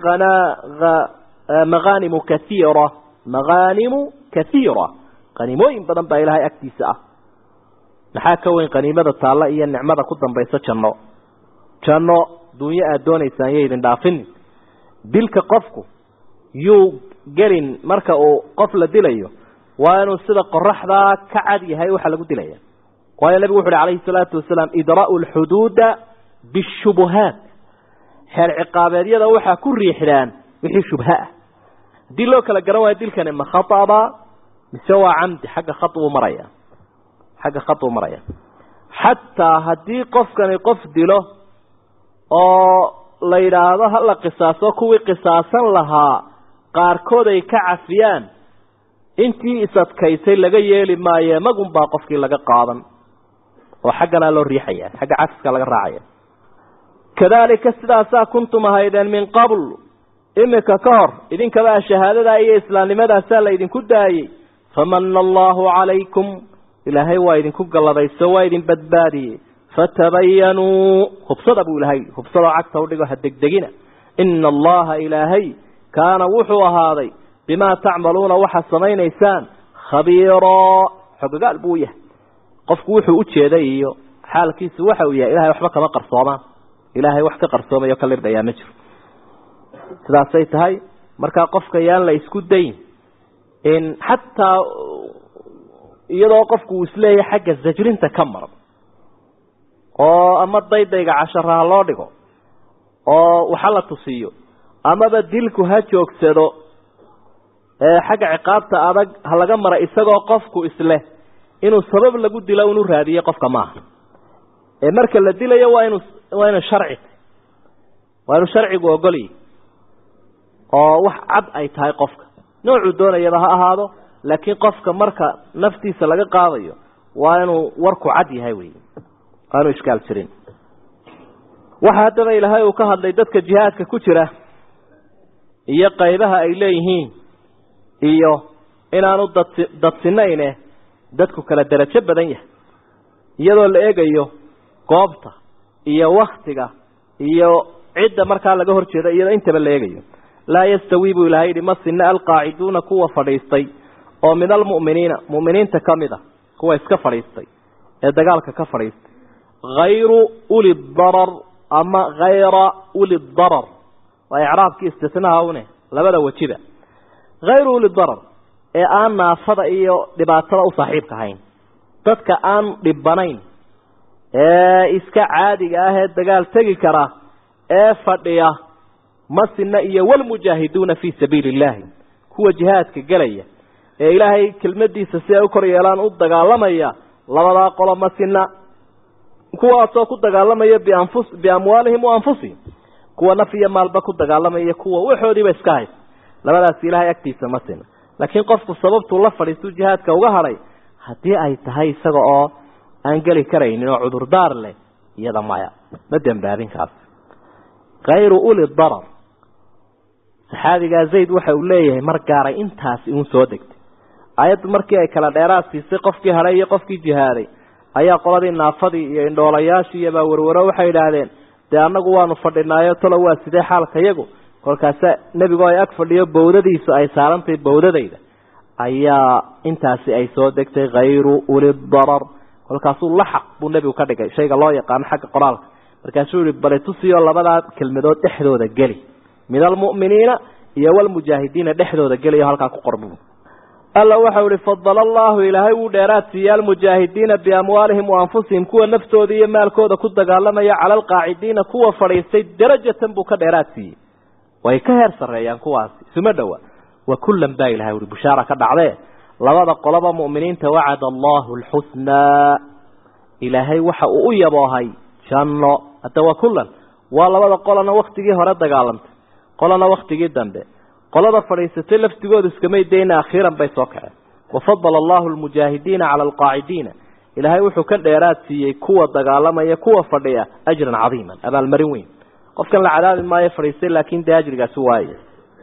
maqaanimu kaiira maqaanimu kaiira qaniimooyin badan baa ilaahay agtiisa ah maxaa ka weyn qaniimada taalla iyo nicmada ku dambaysa janno janno dunyo aada doonaysaan yo idin dhaafinin dilka qofku yuu gelin marka uu qof la dilayo waa inuu sida qoraxdaa ka cad yahay waxa lagu dilaya waayo nabigu wuxu uhi calayhi salaatu wasalaam idraa'u lxuduuda bishubuhaat xeer ciqaabeedyada waxaa ku riixdaan wixii shubha ah haddii loo kala garan waayo dilkani ma khaaba mise waa camdi xagga kha buu maraya xagga kha buu maraya xataa haddii qofkani qof dilo oo la yidhaahdo hala qisaaso kuwii qisaasan lahaa qaarkood ay ka cafiyaan intii isadkaysay laga yeeli maaye magun baa qofkii laga qaadan oo xagganaa loo riixaya xagga cafiska laga raacaya kadalika sidaasaa kuntum ahaydeen min qabl imika ka hor idinkaba shahaadadaa iyo islaamnimadaasaa la idinku daayey famana allahu calaykum ilaahay waa idinku galladayso waa idin badbaadiyey fatabayanuu hubsada buu ilaahay hubsadoo cagta udhigo ha degdegina ina allaha ilaahay kaana wuxuu ahaaday bimaa tacmaluuna waxaad samaynaysaan khabiiroo xogagaal buu yahay qofku wuxuu u jeeday iyo xaalkiisu waxa uu yahay ilahay waxba kama qarsoomaan ilaahay wax ka qarsoomayo ka lirdhayaa ma jiro sidaasay tahay markaa qofka yaan la isku dayn in xataa iyadoo qofku uu isleeyahay xagga zajrinta ka maran oo ama daydayga casharaha loo dhigo oo waxa la tusiyo amaba dilku ha joogsado xagga ciqaabta adag ha laga mara isagoo qofku isleh inuu sabab lagu dilo unu raadiyey qofka maaha ee marka la dilayo waa inu waa inu sharci waa inuu sharcigu ogolyi oo wax cad ay tahay qofka noocuu doonayaba ha ahaado laakiin qofka marka naftiisa laga qaadayo waa inuu warku cad yahay wey waa inuu ishkaal jirin waxa haddaba ilaahay uu ka hadlay dadka jihaadka ku jira iyo qaybaha ay leeyihiin iyo inaanu dad dadsinayne dadku kala derajo badan yahay iyadoo la eegayo goobta iyo waktiga iyo cidda markaa laga hor jeeda iyadoo intaba la eegayo laa yastawi buu ilahay yihi ma sina alqaaciduuna kuwa fadhiistay oo min almu'miniina mu'miniinta ka mid a kuwa iska fadhiistay ee dagaalka ka fadhiistay hayru uli darar ama hayra uli darar waa icraabkii istisnaha une labada wejiba hayru uli darar ee aan naafada iyo dhibaatada u saaxiibka ahayn dadka aan dhibanayn ee iska caadiga ah ee dagaal tegi kara ee fadhiya masina iyo walmujaahiduuna fii sabiili illaahi kuwa jihaadka gelaya ee ilaahay kelmadiisa si ay u kor yeelaan u dagaalamaya labadaa qolo masina kuwaasoo ku dagaalamaya bianfus biamwaalihim wa anfusihim kuwa naf iyo maalba ku dagaalamaya kuwa waxoodiiba iska haysa labadaas ilaahay agtiisa ma sina laakiin qofku sababtuu la fadhiistuu jihaadka uga hadhay haddii ay tahay isaga oo aan geli karaynin oo cudurdaar leh iyada maya ma dembaabinkaas hayru uli darar saxaabigaa zayd waxa uu leeyahay mar gaaray intaasi uun soo degtay ayaddu markii ay kala dheeraad siisay qofkii hadhay iyo qofkii jihaaday ayaa qoladii naafadii iyo indhoolayaashii iyobaa warwaro waxay idhaahdeen dee annagu waanu fadhinaayo talo waa sidee xaalka yagu kolkaasa nebigu ay ag fadhiyo bawdadiisu ay saarantahay bawdadayda ayaa intaasi ay soo degtay hayru uli darar kolkaasuu laxaq buu nebigu ka dhigay shayga loo yaqaano xagga qoraalka markaasuu yihi bali tusiyo labadaa kelmadood dhexdooda geli min almu'miniina iyo walmujaahidiina dhexdooda geliyo halkaa ku qorbu alla waxau ihi fadala allahu ilaahay wuu dheeraad siiye almujaahidiina biamwaalihim wa anfusihim kuwa naftooda iyo maalkooda ku dagaalamaya cala alqaacidiina kuwa fadhiistay darajatan buu ka dheeraad siiyey way ka heer sarreeyaan kuwaasi isuma dhowa wa kullan baa ilahay uhi bushaara ka dhacdee labada qoloba mu'miniinta wacada allahu alxusnaa ilaahay waxa uu u yaboohay janno hadda waa kullan waa labada qolana waktigii hore dagaalamtay qolana waktigii dambe qolada fadhiisatay laftigoodu iskamay dayna akhiiran bay soo kaceen wafadala allahu almujaahidiina cala alqaacidiina ilaahay wuxuu ka dheeraad siiyey kuwa dagaalamaya kuwa fadhiya ajran cadiiman abaalmarin weyn qofkan la cadaabi maayo fadhiistay laakin dee ajrigaasi waaye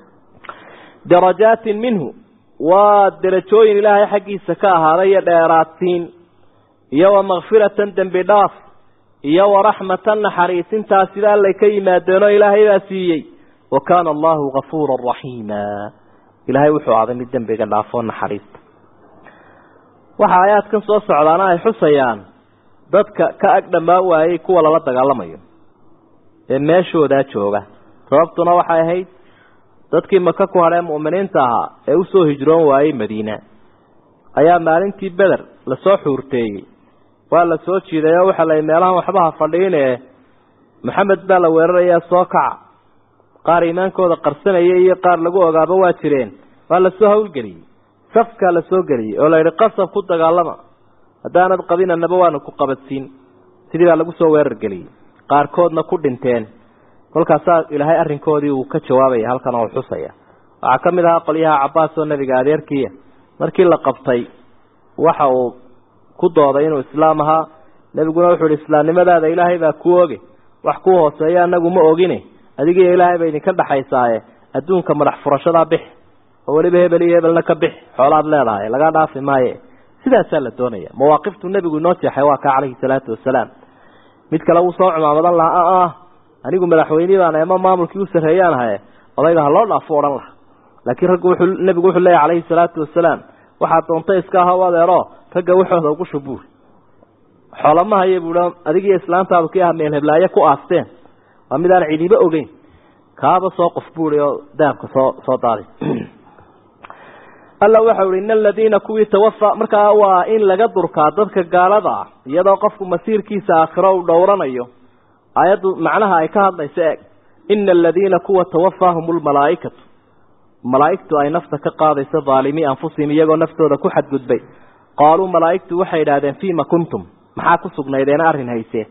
darajaatin minhu waa derajooyin ilaahay xaggiisa ka ahaaday iyo dheeraadsiin iyo wa makfiratan dembi dhaaf iyo waraxmatan naxariisintaas sida allay ka yimaadeenoo ilaahay baa siiyey wa kaana allahu gafuura raxiima ilaahay wuxuu aaday mid dembiga dhaafoo naxariista waxa aayaadkan soo socdaana ay xusayaan dadka ka ag dhammaan waayey kuwa lala dagaalamayo ee meeshoodaa jooga sababtuna waxay ahayd dadkii maka ku hadhee mu'miniinta ahaa ee usoo hijroon waayey madiina ayaa maalintii beder lasoo xuurteeyey waa la soo jiiday oo waxaa la meelahan waxba ha fadhiine maxamed baa la weerarayaa soo kaca qaar iimaankooda qarsanaya iyo qaar lagu ogaaba waa jireen waa lasoo hawlgeliyey safkaa lasoo geliyey oo la yidhi qasab ku dagaalama haddaanad qabinanaba waanu ku qabadsiin sidii baa lagu soo weerar geliyey qaarkoodna ku dhinteen kolkaasaa ilaahay arrinkoodii uu ka jawaabaya halkan oo xusaya waxaa ka mid ahaa qolyaha cabaas oo nebiga adeerkiia markii la qabtay waxa uu ku dooday inuu islaam ahaa nebiguna wuxuu ihi islaamnimadaada ilaahay baa ku oge wax ku hooseeya anagu ma ogine adigiiyo ilaahay bay idinka dhexaysaaye adduunka madax furashadaa bix oo weliba hebel iyo hebelna ka bix xoolaad leedahay laga dhaafi maaye sidaasaa la doonaya mawaaqiftu nebigu inoo jeexay waa kaa calayhi salaatu wasalaam mid kale wuu soo cumaamadan lahaa ah anigu madaxweynii baan ama maamulkii u sarreeyaan ahaye odayga ha loo dhaafo odhan laha laakiin raggu wuxuu nebigu wuxuu leeyahy calayhi salaatu wasalaam waxaad doonta iska aha adeero ragga waxooda ugu shubuur xoolamahaye buu adigiyo islaantaadu kii ah meel heblaaye ku aasteen waa mid aan cidiba ogeyn kaaba soo qof buuri oo dahabka soo soo daadi alla waxau ihi in aladiina kuwii tawafa markaa waa in laga durkaa dadka gaalada ah iyadoo qofku masiirkiisa aakhiro uu dhowranayo aayaddu macnaha ay ka hadlayso eeg ina aladiina kuwa tawafaahum lmalaaikatu malaaigtu ay nafta ka qaadayso dhaalimii anfusihim iyagoo naftooda ku xadgudbay qaaluu malaaigtu waxay idhahdeen fiima kuntum maxaa ku sugnaydeen arrin hayseen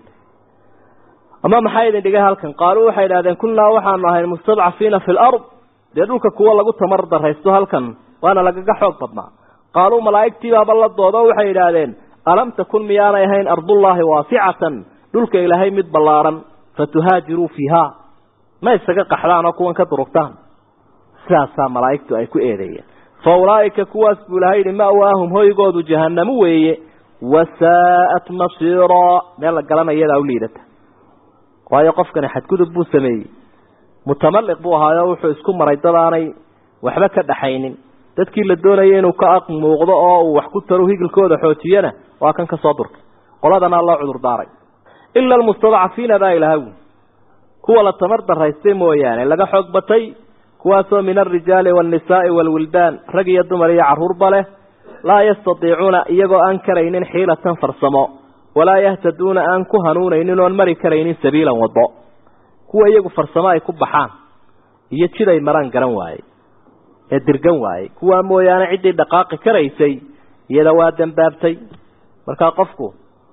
ama maxaa idin dhigay halkan qaaluu waxay idhahdeen kunnaa waxaanu ahayn mustadcafiina fi lard dee dhulka kuwa lagu tamar daraysto halkan waana lagaga xoog badnaa qaaluu malaa'igtiibaaba la doodo waxay idhaahdeen alam takun miyaanay ahayn ardullaahi waasicatan dhulka ilaahay mid ballaaran fatuhaajiruu fiiha ma isaga qaxdaan oo kuwan ka durugtaan sidaasaa malaa'igtu ay ku eedeeyeen fa ulaa'ika kuwaas buu ilahay yihi ma'waahum hoygoodu jahanamu weeye wasaa'at masiiraa meel la galana iyadaa u liidata waayo qofkani xadgudub buu sameeyey mutamaliq buu ahaayo wuxuu isku maray dad aanay waxba ka dhaxaynin dadkii la doonayay inuu ka aq muuqdo oo uu wax ku taro higilkooda xoojiyana waa kan ka soo durkay qoladana loo cudur daaray ila almustadcafiina baa ilaha wi kuwa la tamar daraystay mooyaane laga xoog batay kuwaasoo min alrijaali waannisaai waalwildaan rag iyo dumar iyo carruurba leh laa yastatiicuuna iyagoo aan karaynin xiilatan farsamo walaa yahtaduuna aan ku hanuunaynin oon mari karaynin sabiilan waddo kuwa iyagu farsamo ay ku baxaan iyo jid ay maraan garan waaye ee dirgan waaye kuwaa mooyaane ciddii dhaqaaqi karaysay iyada waa dambaabtay markaa qofku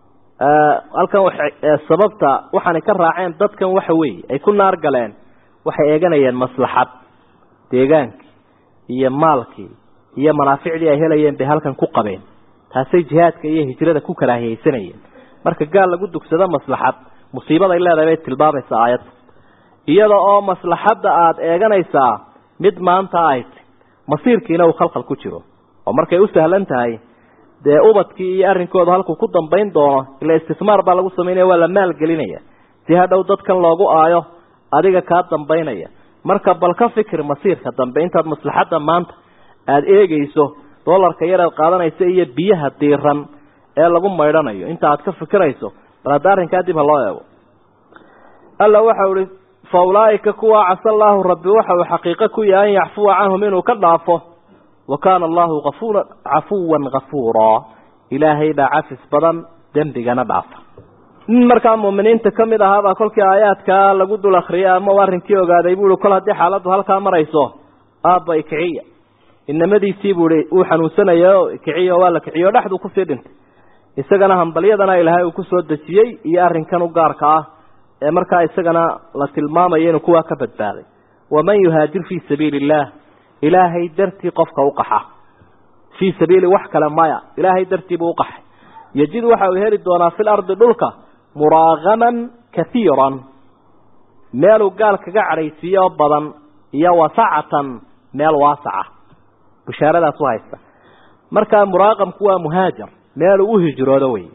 halkan sababta waxaanay ka raaceen dadkan waxa weeye ay ku naar galeen waxay eeganayeen maslaxad deegaankii iyo maalkii iyo manaaficdii ay helayeen bay halkan ku qabeen taasay jihaadka iyo hijrada ku karaahiyeysanayeen marka gaal lagu dugsado maslaxad musiibaday leedahay bay tilmaamaysaa aayadda iyada oo maslaxadda aada eeganaysaa mid maanta ay ti masiirkiina uu khalkhal ku jiro oo markay u sahlan tahay dee ubadkii iyo arrinkooda halkuu ku dambayn doono ila istismaar baa lagu samaynaya waa la maalgelinaya si hadhow dadkan loogu aayo adiga kaa dambaynaya marka bal ka fikir masiirka dambe intaad maslaxadda maanta aada eegeyso doolarka yar aad qaadanaysa iyo biyaha diiran ee lagu maydhanayo inta aad ka fikirayso bal hadda arrinkaa dib ha loo eego alla waxau ihi fa ulaaika kuwa casa allaahu rabbi waxa uu xaqiiqo ku yahay an yacfuwa canhum inuu ka dhaafo wa kaana allahu afura cafuwan kafuuraa ilaahay baa cafis badan dembigana dhaafa nin markaa muuminiinta ka mid ahaabaa kolkii aayaadkaa lagu dul akriyay ama u arrinkii ogaaday buu ihi kol haddii xaaladdu halkaa marayso aabba ikiciya inamadiisii buu ihi uu xanuunsanaya o ikiciya waa la kiciyo o dhexduu kusii dhintay isagana hambalyadana ilaahay uu kusoo dejiyey iyo arrinkan u gaarka ah ee markaa isagana la tilmaamayo inuu kuwaa ka badbaaday waman yuhaajir fii sabiili illaah ilaahay dartii qofka u qaxa fii sabiili wax kale maya ilaahay dartii buu uqaxay yajid waxa uu heli doonaa fil ardi dhulka muraagaman kaiiran meeluu gaal kaga cadhaysiiyo badan iyo wasacatan meel waasaca bushaaradaas u haysta markaa muraaqamku waa muhaajar meeluu u hijroodo wey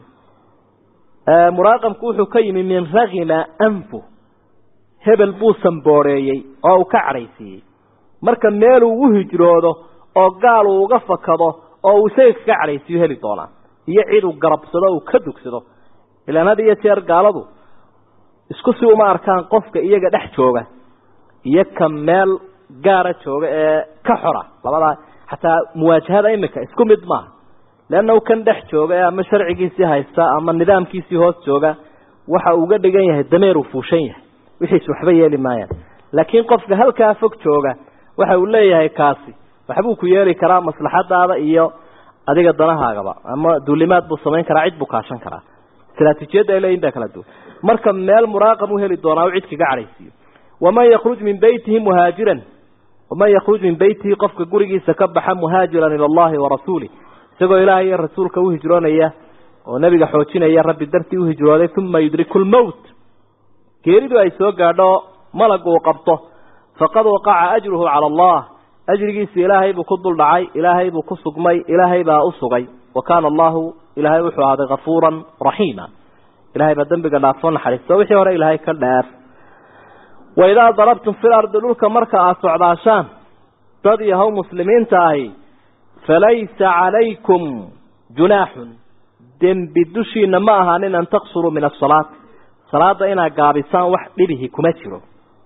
muraaqamku wuxuu ka yimi min ragima anfu hebel buu sambooreeyey oo uu ka cadhaysiiyey marka meeluu u hijroodo oo gaal uu uga fakado oo uu isaga kaga cadhaysiiyo heli doonaa iyo cid uu garabsado uu ka dugsado ilaan had iyo jeer gaaladu isku si uma arkaan qofka iyaga dhex jooga iyo ka meel gaara jooga ee ka xora labadaa xataa muwaajahada imika isku mid maaha leanna kan dhex jooga ee ama sharcigiisii haysta ama nidaamkiisii hoos jooga waxa uga dhigan yahay dameer uu fuushan yahay wixiis waxba yeeli maayaan laakiin qofka halkaa fog jooga waxa uu leeyahay kaasi waxbuu ku yeeli karaa maslaxadaada iyo adiga danahaagaba ama duulimaad buu samayn karaa cid buu kaashan karaa istraatiijiyadda ay leeyihin baa kala duwan marka meel muraaqam u heli doonaa u cid kaga cadhaysiiyo waman yakruj min beytihi muhaajiran waman yakruj min beytihi qofka gurigiisa ka baxa muhaajiran ila allahi warasuulih isagoo ilaahay iyo rasuulka u hijroonaya oo nebiga xoojinaya rabbi dartii u hijrooday uma yudriku lmowt geeridu ay soo gaadho malagu uu qabto faqad waqaca ajruhu cala allah ajrigiisa ilaahay buu ku dul dhacay ilaahay buu ku sugmay ilaahay baa u sugay wa kaana allahu ilaahay wuxuu ahaaday kafuuran raxiima ilahay baa dembiga dhaafo naxariisto wixii hore ilaahay ka dheer waidaa darabtum fil ardi dhulka marka aada socdaashaan dad yahow muslimiinta ahi falaysa calaykum junaaxun dembi dushiina ma ahaanin an taqsuruu min asalaati salaada inaad gaabisaan wax dhibihi kuma jiro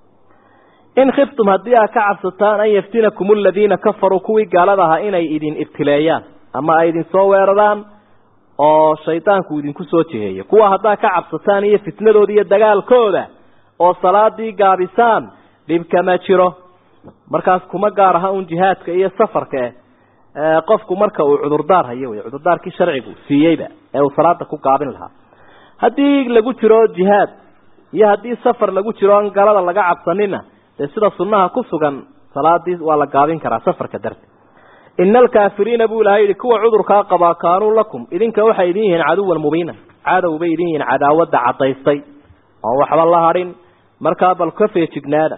in khiftum haddii aad ka cabsataan an yaftinakum aladiina kafaruu kuwii gaalada ahaa inay idin ibtileeyaan ama ay idin soo weeraraan oo shaydaanku idinku soo jiheeyo kuwa haddaad ka cabsataan iyo fitnadooda iyo dagaalkooda oo salaadii gaabisaan dhibka ma jiro markaas kuma gaar aha un jihaadka iyo safarka eh qofku marka uu cudurdaar hayo wey cudurdaarkii sharcigu siiyeyba ee uu salaada ku gaabin lahaa haddii lagu jiro jihaad iyo haddii safar lagu jiro an galada laga cabsanina dee sida sunnaha ku sugan salaadii waa la gaabin karaa safarka darti ina alkaafiriina buu ilahay yihi kuwa cudurkaa qabaa kaanuu lakum idinka waxay idin yihiin caduwan mubiina cadow bay idin yihiin cadaawadda cadaystay oon waxba la hadhin markaa bal ka feejignaada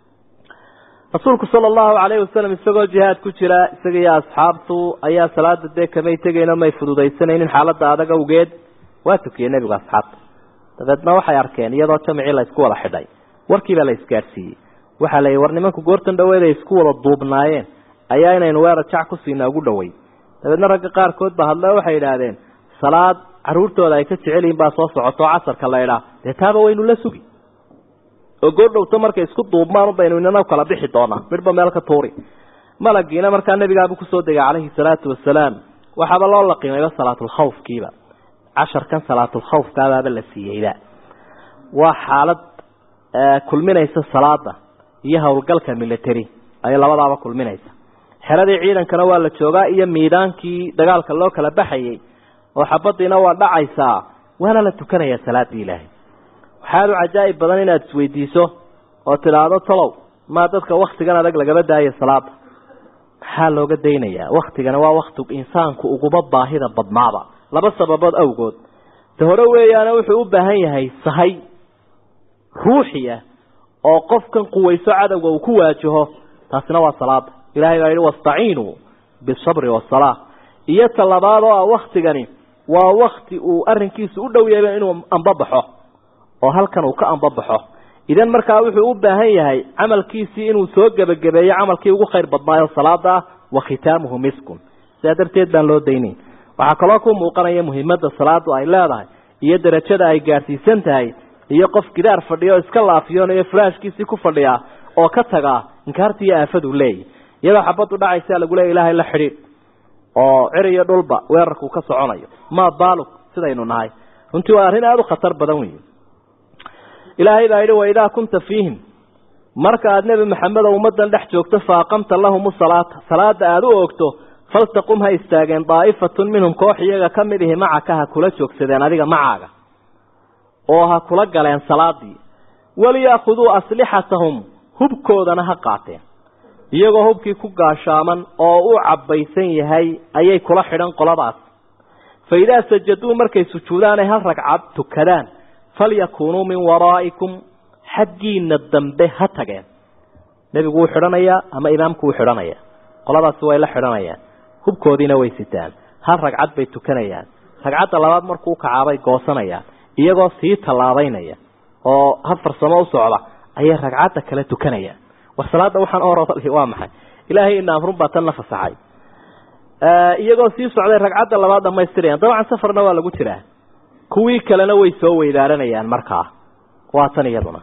rasuulku sala allahu calayhi wasalam isagoo jihaad ku jira isaga iyo asxaabtu ayaa salaada dee kamay tegayno may fududaysanaynin xaaladda adag awgeed waa tukiyey nebigu asxaabta dabeedna waxay arkeen iyadoo jamicii la isku wada xidhay warkiibaa la isgaadhsiiyey waxaa la war nimanku goortan dhaweed ay isku wada duubnaayeen ayaa inaynu weerar jac ku siina ugu dhowey dabeedna ragga qaarkood ba hadle waxay idhaahdeen salaad caruurtooda ay ka jecel yihiin baa soo socoto casarka la idhaa dee taaba waynu la sugi oo goordhowto markay isku duubmaan baynu inana kala bixi doonaa midhba meel ka tuuri malagiina markaa nebigaabu kusoo degay calayhi salaatu wasalaam waxaaba loo laqimayba salaatulkhawfkiiba casharkan salaatulkhawfkaabaaba la siiyeyba waa xaalad kulminaysa salaada iyo howlgalka military ayay labadaaba kulminaysa xeradii ciidankana waa la joogaa iyo miidaankii dagaalka loo kala baxayey oo xabadiina waa dhacaysaa waana la tukanayaa salaadii ilaahay waxaad u cajaa'ib badan inaad isweydiiso oo tidhaahdo talow maa dadka waktigan adag lagaba daayo salaada maxaa looga daynayaa waktigana waa wakti insaanku uguba baahida badnaaba laba sababood awgood ta hore weeyaane wuxuu u baahan yahay sahay ruuxiya oo qofkan quwayso cadowga uu ku waajaho taasina waa salaada ilahay baa yihi wastaciinuu bisabri wasalaa iyo ta labaad oo ah waktigani waa wakti uu arrinkiisu u dhow yahay inuu ambabaxo oo halkan uu ka ambabaxo idan markaa wuxuu u baahan yahay camalkiisii inuu soo gebagabeeyo camalkii ugu khayr badnaayo salaada ah wa khitaamuhu miskun sidaa darteed baan loo daynayn waxaa kaloo ku muuqanaya muhiimada salaadu ay leedahay iyo darajada ay gaadhsiisan tahay iyo qof gidaar fadhiya oo iska laafiyoon iyo furaashkiisii ku fadhiya oo ka tagaa inkaartii iyo aafadu leeyahy iyadoo xabaddu dhacaysaa lagu leeya ilaahay la xidhiidh oo cir iyo dhulba weerarkuu ka soconayo maa baalug sidaynu nahay runtii waa arrin aada u khatar badan wey ilaahay baa yidhi waidaa kunta fiihim marka aada nebi maxamed oo ummaddan dhex joogto fa aqamta lahum salaata salaada aada u oogto faltaqum ha istaageen daa'ifatun minhum koox iyaga ka mid ihi macaka ha kula joogsadeen adiga macaaga oo ha kula galeen salaadii waliyaakhuduu aslixatahum hubkoodana ha qaateen iyagoo hubkii ku gaashaaman oo u cabbaysan yahay ayay kula xidhan qoladaas fa idaa sajaduu markay sujuudaanay hal ragcad tukadaan falyakuunuu min waraa'ikum xaggiina dambe ha tageen nebigu wuu xidhanayaa ama imaamku wuu xidhanayaa qoladaasi way la xidhanayaan hubkoodiina way sitaan hal ragcad bay tukanayaan ragcadda labaad markuu kacaabay goosanayaan iyagoo sii tallaabaynaya oo ha farsamo u socda ayay ragcadda kale tukanayaan war salaada waxaan orodal waa maxay ilaahay ina amrun baa tan la fasaxay iyagoo sii socday ragcadda labaad dhamaystirayaan dabcan safarna waa lagu jiraa kuwii kalena way soo weydaaranayaan markaa waa tan iyaduna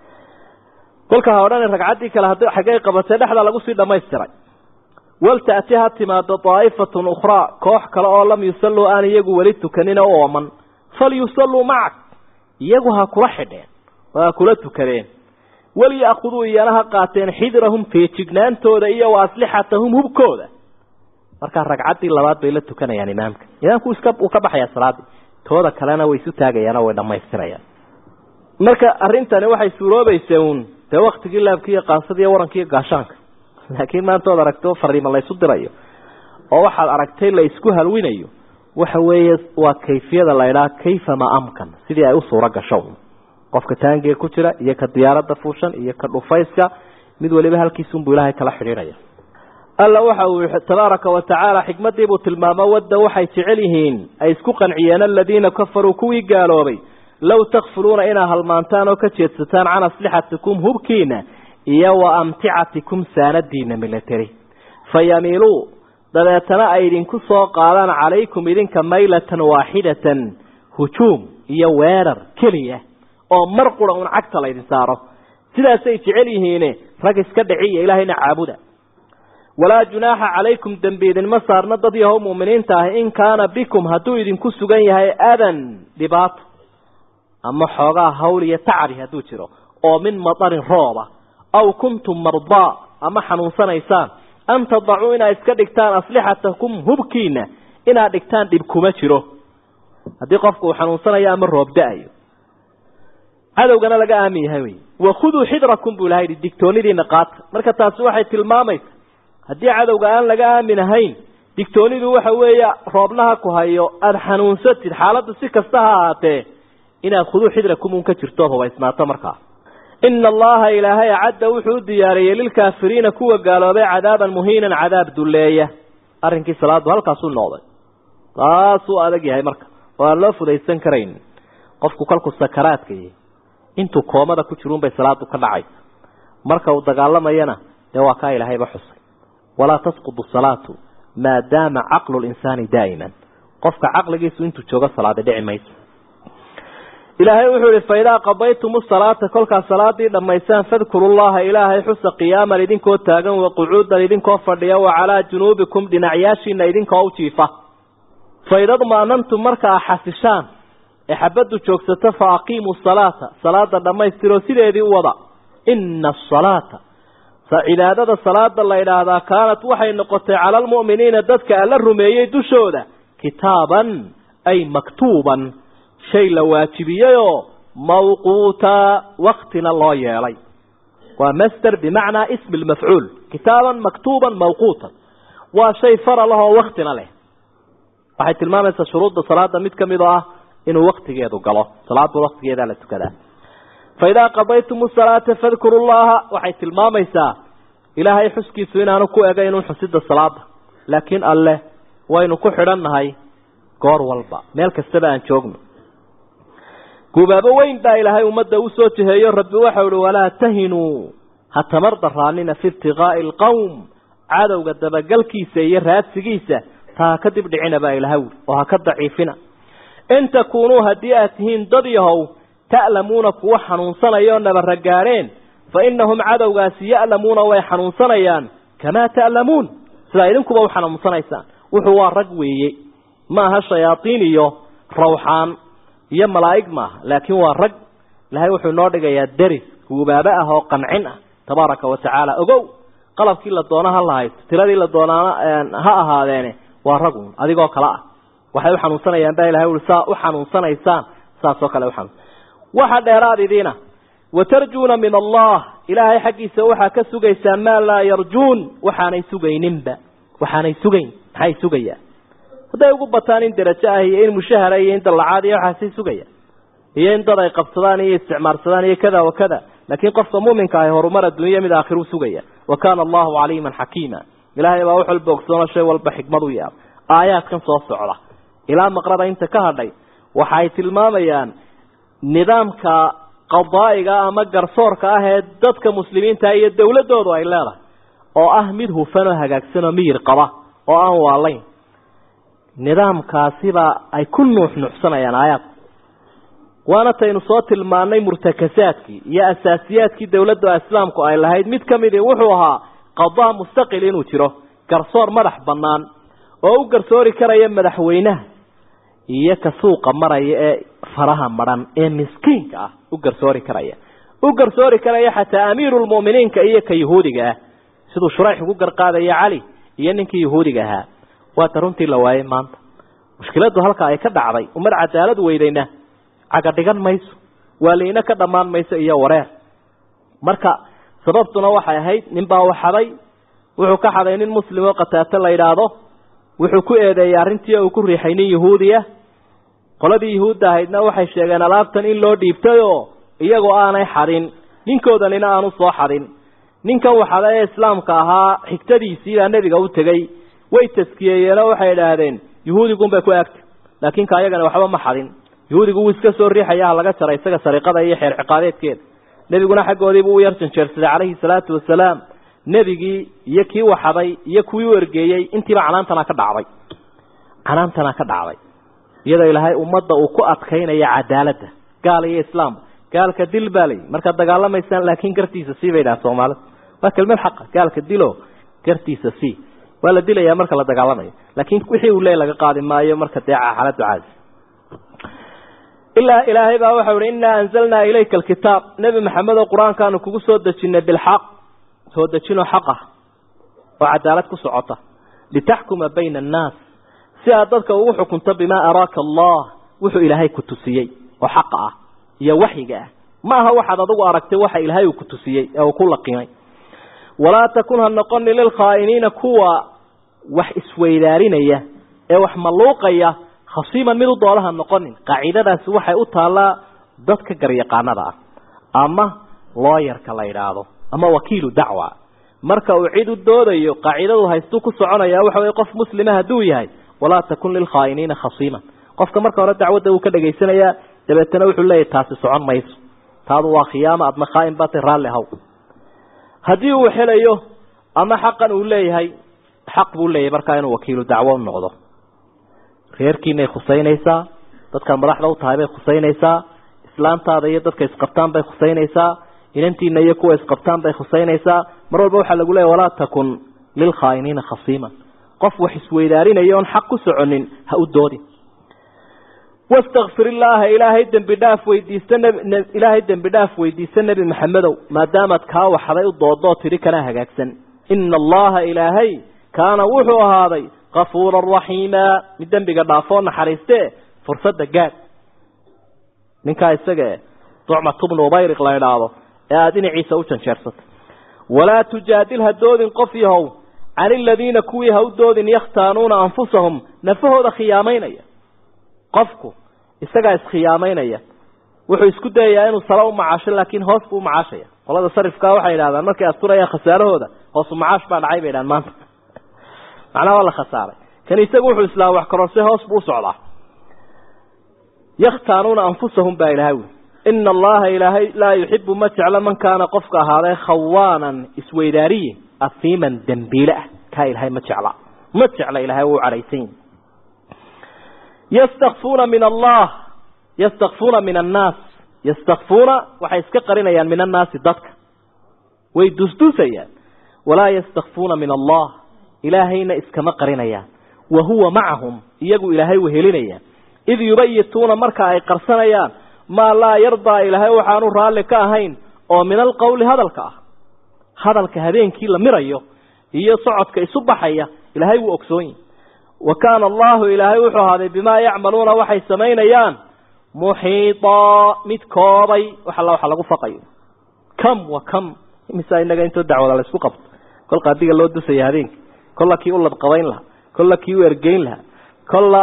kolka ha odhan ragcaddii kale had xaggay qabatay dhexda lagu sii dhamaystiray walta'ti ha timaado daa'ifatun ukhraa koox kale oo lam yusalluu aan iyagu weli tukanina u ooman falyusalluu macak iyagu ha kula xidheen oo ha kula tukadeen waliya'khuduu iyana ha qaateen xidrahum feejignaantooda iyo wa aslixatahum hubkooda markaa ragcaddii labaad bay la tukanayaan imaamka imaamku iska uu ka baxayaa salaaddii tooda kalena way isu taagayaanoo way dhammaystirayaan marka arrintani waxay suuroobaysa uun dee waktigii laabki iyo qaasada iyo waranka iyo gaashaanka laakiin maanta ood aragto fariima laysu dirayo oo waxaad aragtay la isku halwinayo waxa weeye waa kayfiyada la ydhaha kayfa ma amkan sidii ay u suuro gasho qofka taangiga ku jira iyo ka diyaaradda fuushan iyo ka dhufayska mid waliba halkiisunbuu ilaahay kala xidhiidhaya alla waxa uu yihi tabaaraka wa tacaala xikmadiibuu tilmaamo wadda waxay jecel yihiin ay isku qanciyeen aladiina kafaruu kuwii gaaloobay low takfuluuna inaa halmaantaan oo ka jeedsataan can aslixatikum hubkiina iyo wa amticatikum saanadiina milateri fa yamiiluu dabeetana ay idinku soo qaadaan calaykum idinka maylatan waaxidatan hujuum iyo weerar keliya oo mar qura un cagta laydin saaro sidaasay jecel yihiine rag iska dhiciya ilaahayna caabuda walaa junaaxa calaykum dembi idinma saarna dad yahow mu'miniinta ah in kaana bikum hadduu idinku sugan yahay adan dhibaato ama xoogaa hawl iyo tacbi hadduu jiro oo min madarin rooba aw kuntum mardaa ama xanuunsanaysaan an tadacuu inaad iska dhigtaan aslixatakum hubkiina inaad dhigtaan dhib kuma jiro haddii qofku uu xanuunsanayo ama roob da-ayo cadowgana laga aamin yahay wey wakhuduu xidrakum buu ilaha yidhi digtoonidiina qaata marka taasi waxay tilmaamaysa haddii cadowga aan laga aamin ahayn digtoonidu waxa weeye roobnaha ku hayo aada xanuunsatid xaaladdu si kasta ha ahaatee inaad khuduu xidrakum un ka jirto ood hubaysnaato markaa ina allaha ilaahay acadda wuxuu u diyaariyey lilkaafiriina kuwa gaaloobay cadaaban muhiinan cadaab dulleeya arrinkii salaadu halkaasuu noqday taasuu adag yahay marka oo aan loo fudaysan karayn qofku kolku sakaraadka yahay intuu koomada ku jiruunbay salaadu ka dhacaysa marka uu dagaalamayana dee waa kaa ilaahayba xusay walaa tasqudu salaatu maadaama caqlu linsaani daa'iman qofka caqligiisu intuu joogo salaada dhici mayso ilaahay wuxuu ihi faidaa qadaytum salaata kolkaad salaadii dhammaysaan fadkuru llaha ilaahay xusa qiyaaman idinkoo taagan wa qucuudan idinkoo fadhiya wa calaa junuubikum dhinacyaashiina idinkoo u jiifa faidadma'nantum marka a xasishaan ee xabaddu joogsato fa aqiimuu salaata salaada dhammaystiroo sideedii u wada ina asalaata cibaadada salaada la idhaahdaa kaanat waxay noqotay cala almu'miniina dadka alla rumeeyey dushooda kitaaban ay maktuuban shay la waajibiyeyoo mawquuta waktina loo yeelay waa master bimacnaa ismi lmafcuul kitaaban maktuuban mawquutan waa shay faral ah oo waktina leh waxay tilmaamaysaa shuruudda salaada mid kamid oo ah inuu waktigeedu galo salaada waktigeedaa la tukadaa faidaa qadaytum salaata fadkuru llaha waxay tilmaamaysaa ilaahay xuskiisu inaanu ku egaynun xusida salaada laakiin alleh waynu ku xidhan nahay goor walba meel kastaba aan joogno gubaabo weyn baa ilaahay ummadda u soo jiheeyo rabbi waxau ihi walaa tahinuu ha tamar daraanina fi ibtiqaa'i alqowm cadowga dabagalkiisa iyo raadsigiisa taa ha ka dib dhicina baa ilahay ui oo ha ka daciifina in takuunuu haddii aad tihiin dad yahow ta'lamuuna kuwa xanuunsanaya oo nabara gaadheen fa innahum cadowgaasi ya'lamuuna way xanuunsanayaan kamaa ta'lamuun sidaa idinkuba u xanuunsanaysaan wuxuu waa rag weeye ma aha shayaaiin iyo rawxaan iyo malaa'ig maaha laakiin waa rag ilahay wuxuu inoo dhigayaa deris guubaabo ah oo qancin ah tabaaraka wa tacaala ogow qalabkii la doono ha lahaysto tiradii la doonaana ha ahaadeene waa ragun adigoo kale ah waxay u xanuunsanayaan baa ilahay ui saa u xanuunsanaysaan saasoo kale uxanuun waxa dheeraad idiina watarjuuna min allah ilaahay xaggiisa waxaa ka sugaysaan maa laa yarjuun waxaanay sugayninba waxaanay sugayn maxay sugayaan hadday ugu bataan in derajo ah iyo in mushahara iyo in dallacaad iyo waxaasay sugayaan iyo in dad ay qabsadaan iyo isticmaarsadaan iyo kada wa kada laakiin qofka muminka ahi horumar adduunya mid aakhiruu sugaya wa kaana allahu caliiman xakiima ilaahay baa wax walba ogsoono shay walba xikmad u yaab aayaadkan soo socda ilaa maqrada inta ka hadhay waxay tilmaamayaan nidaamka qadaa'iga ama garsoorka ah ee dadka muslimiinta iyo dowladoodu ay leedahay oo ah mid hufan oo hagaagsan oo miyir qaba oo aan waalayn nidaamkaasiba ay ku nuuxnuuxsanayaan aayaadku waana taynu soo tilmaanay murtakasaadkii iyo asaasiyaadkii dowladda islaamku ay lahayd mid ka midii wuxuu ahaa qadaa mustaqil inuu jiro garsoor madax bannaan oo u garsoori karaya madaxweynaha iyo ka suuqa maraya ee faraha madhan ee miskiinka ah u garsoori karaya u garsoori karaya xataa amiirulmu'miniinka iyo ka yahuudiga ah siduu shurayx ugu garqaadaya cali iyo ninkii yahuudiga ahaa waata runtii la waayey maanta mushkiladdu halka ay ka dhacday umad cadaalad weydayna caga dhigan mayso waaliina ka dhammaan mayso iyo wareer marka sababtuna waxay ahayd ninbaa u xaday wuxuu ka xaday nin muslim oo qataato la yidhaahdo wuxuu ku eedeeyey arrintii uu ku riixay nin yahuudiya qoladii yahuudda ahaydna waxay sheegeen alaabtan in loo dhiibtay oo iyagoo aanay xadin ninkoodanina aanu soo xadin ninkan waxada ee islaamka ahaa xigtadiisii baa nebiga u tegey way taskiyeeyeenoo waxay idhaahdeen yahuudigunbay ku agtay laakiin ka ayagana waxba ma xadin yahuudigu wuu iska soo riixaya ha laga jaray isaga sariiqada iyo xeer ciqaabeedkeeda nebiguna xaggoodiibuu u yar janjeersaday calayhi salaatu wasalaam nebigii iyo kii waxaday iyo kuwii u ergeeyey intiiba canaantana ka dhacday canaantana ka dhacday iyadoo ilaahay ummadda uu ku adkaynaya cadaaladda gaal iyo islaam gaalka dil baa layi markaad dagaalamaysaan laakiin gartiisa sii bay dhaha soomaalida waa kelmad xaqa gaalka dilo gartiisa sii waa la dilayaa marka la dagaalamayo laakiin wixii uu leey laga qaadi maayo marka dee xaaladu caadi ilaa ilaahay baa waxau ihi innaa anzalnaa ilayka alkitaab nebi maxamed oo qur-aankaanu kugu soo dejinay bilxaq soo dejinoo xaq ah oo cadaalad ku socota litaxkuma bayna annaas si aad dadka ugu xukunto bimaa araaka allah wuxuu ilaahay ku tusiyey oo xaqa ah iyo waxyiga ah ma aha waxaad adigu aragtay waxa ilaahay uu ku tusiyey ee uu ku laqimay walaa takun ha noqoni lilkhaa'iniina kuwa wax isweydaarinaya ee wax malluuqaya khasiiman mid u doolaha noqonin qaacidadaasi waxay u taallaa dadka garyaqaanada ah ama looyarka la yidhaahdo ama wakiilu dacwa marka uu cid u doodayo qaacidadu haystuu ku soconaya waxa wey qof muslima hadduu yahay walaa takun lilkhaa'iniina khasiiman qofka marka hore dacwadda uu ka dhegaysanayaa dabeetana wuxuu leeyahy taasi socon mayso taadu waa khiyaama adna khaa'in baatay raalli haw haddii uu helayo ama xaqan uu leeyahay xaq buu leeyahay markaa inuu wakiilu dacwo u noqdo reerkiinay khusaynaysaa dadkan madaxda u tahay bay khusaynaysaa islaamtaada iyo dadka isqabtaan bay khusaynaysaa inantiina iyo kuwa isqabtaan bay khusaynaysaa mar walba waxaa lagu leeyahy walaa takun lilkhaa'iniina khasiiman qof wax isweydaarinaya oon xaq ku soconin ha u doodin wastakfir illaaha ilaahay dembi dhaaf weydiista ilaahay dembi dhaaf weydiista nebi maxamedow maadaamaad kaa waxday u doodoo tidhi kana hagaagsan ina allaha ilaahay kaana wuxuu ahaaday kafuuran raxiima mid dembiga dhaafoo naxariiste fursadda gaad ninkaa isaga ducmat bnu ubayriq la idhaahdo ee aada dhinaciisa u janjeersatay walaa tujaadil ha doodin qof yahow can iladiina kuwii ha u doodin yakhtaanuuna anfusahum nafahooda khiyaamaynaya qofku isagaa iskhiyaamaynaya wuxuu isku dayayaa inuu sala u macaasho laakiin hoos buu umacaashaya qolada sarifkaa waxay idhahdaan markay asturayaan khasaarahooda hoosu macaash baa dhacay bay idhahan maanta macnaha waa la khasaaray kan isagu wuxuu islaam wax kororse hoos buu u socdaa yakhtaanuuna anfusahum baa ilahay wi ina allaha ilaahay laa yuxibu ma jeclo man kaana qofka ahaaday khawaanan isweydaariye afiiman dembiile ah kaa ilahay ma jecla ma jecla ilahay wuu cadhaysan yastakfuuna min allah yastakfuuna min annaas yastakfuuna waxay iska qarinayaan min annaasi dadka way dusdusayaan walaa yastakfuuna min allah ilaahayna iskama qarinayaan wa huwa macahum iyagu ilaahay wehelinaya id yubayituuna marka ay qarsanayaan maa laa yardaa ilaahay waxaanu raalli ka ahayn oo min alqowli hadalka ah hadalka habeenkii la mirayo iyo socodka isu baxaya ilaahay wuu ogsoon yahi wa kaana allahu ilaahay wuxuu ahaaday bimaa yacmaluuna waxay samaynayaan muxiitaa mid koobay wax alla waxa lagu faqayo kam wa kam imisa inaga intoo dacwada la isku qabto kol qaadiga loo dusaya habeenkii kolla kii u ladqabayn lahaa kolla kii u ergeyn lahaa kolla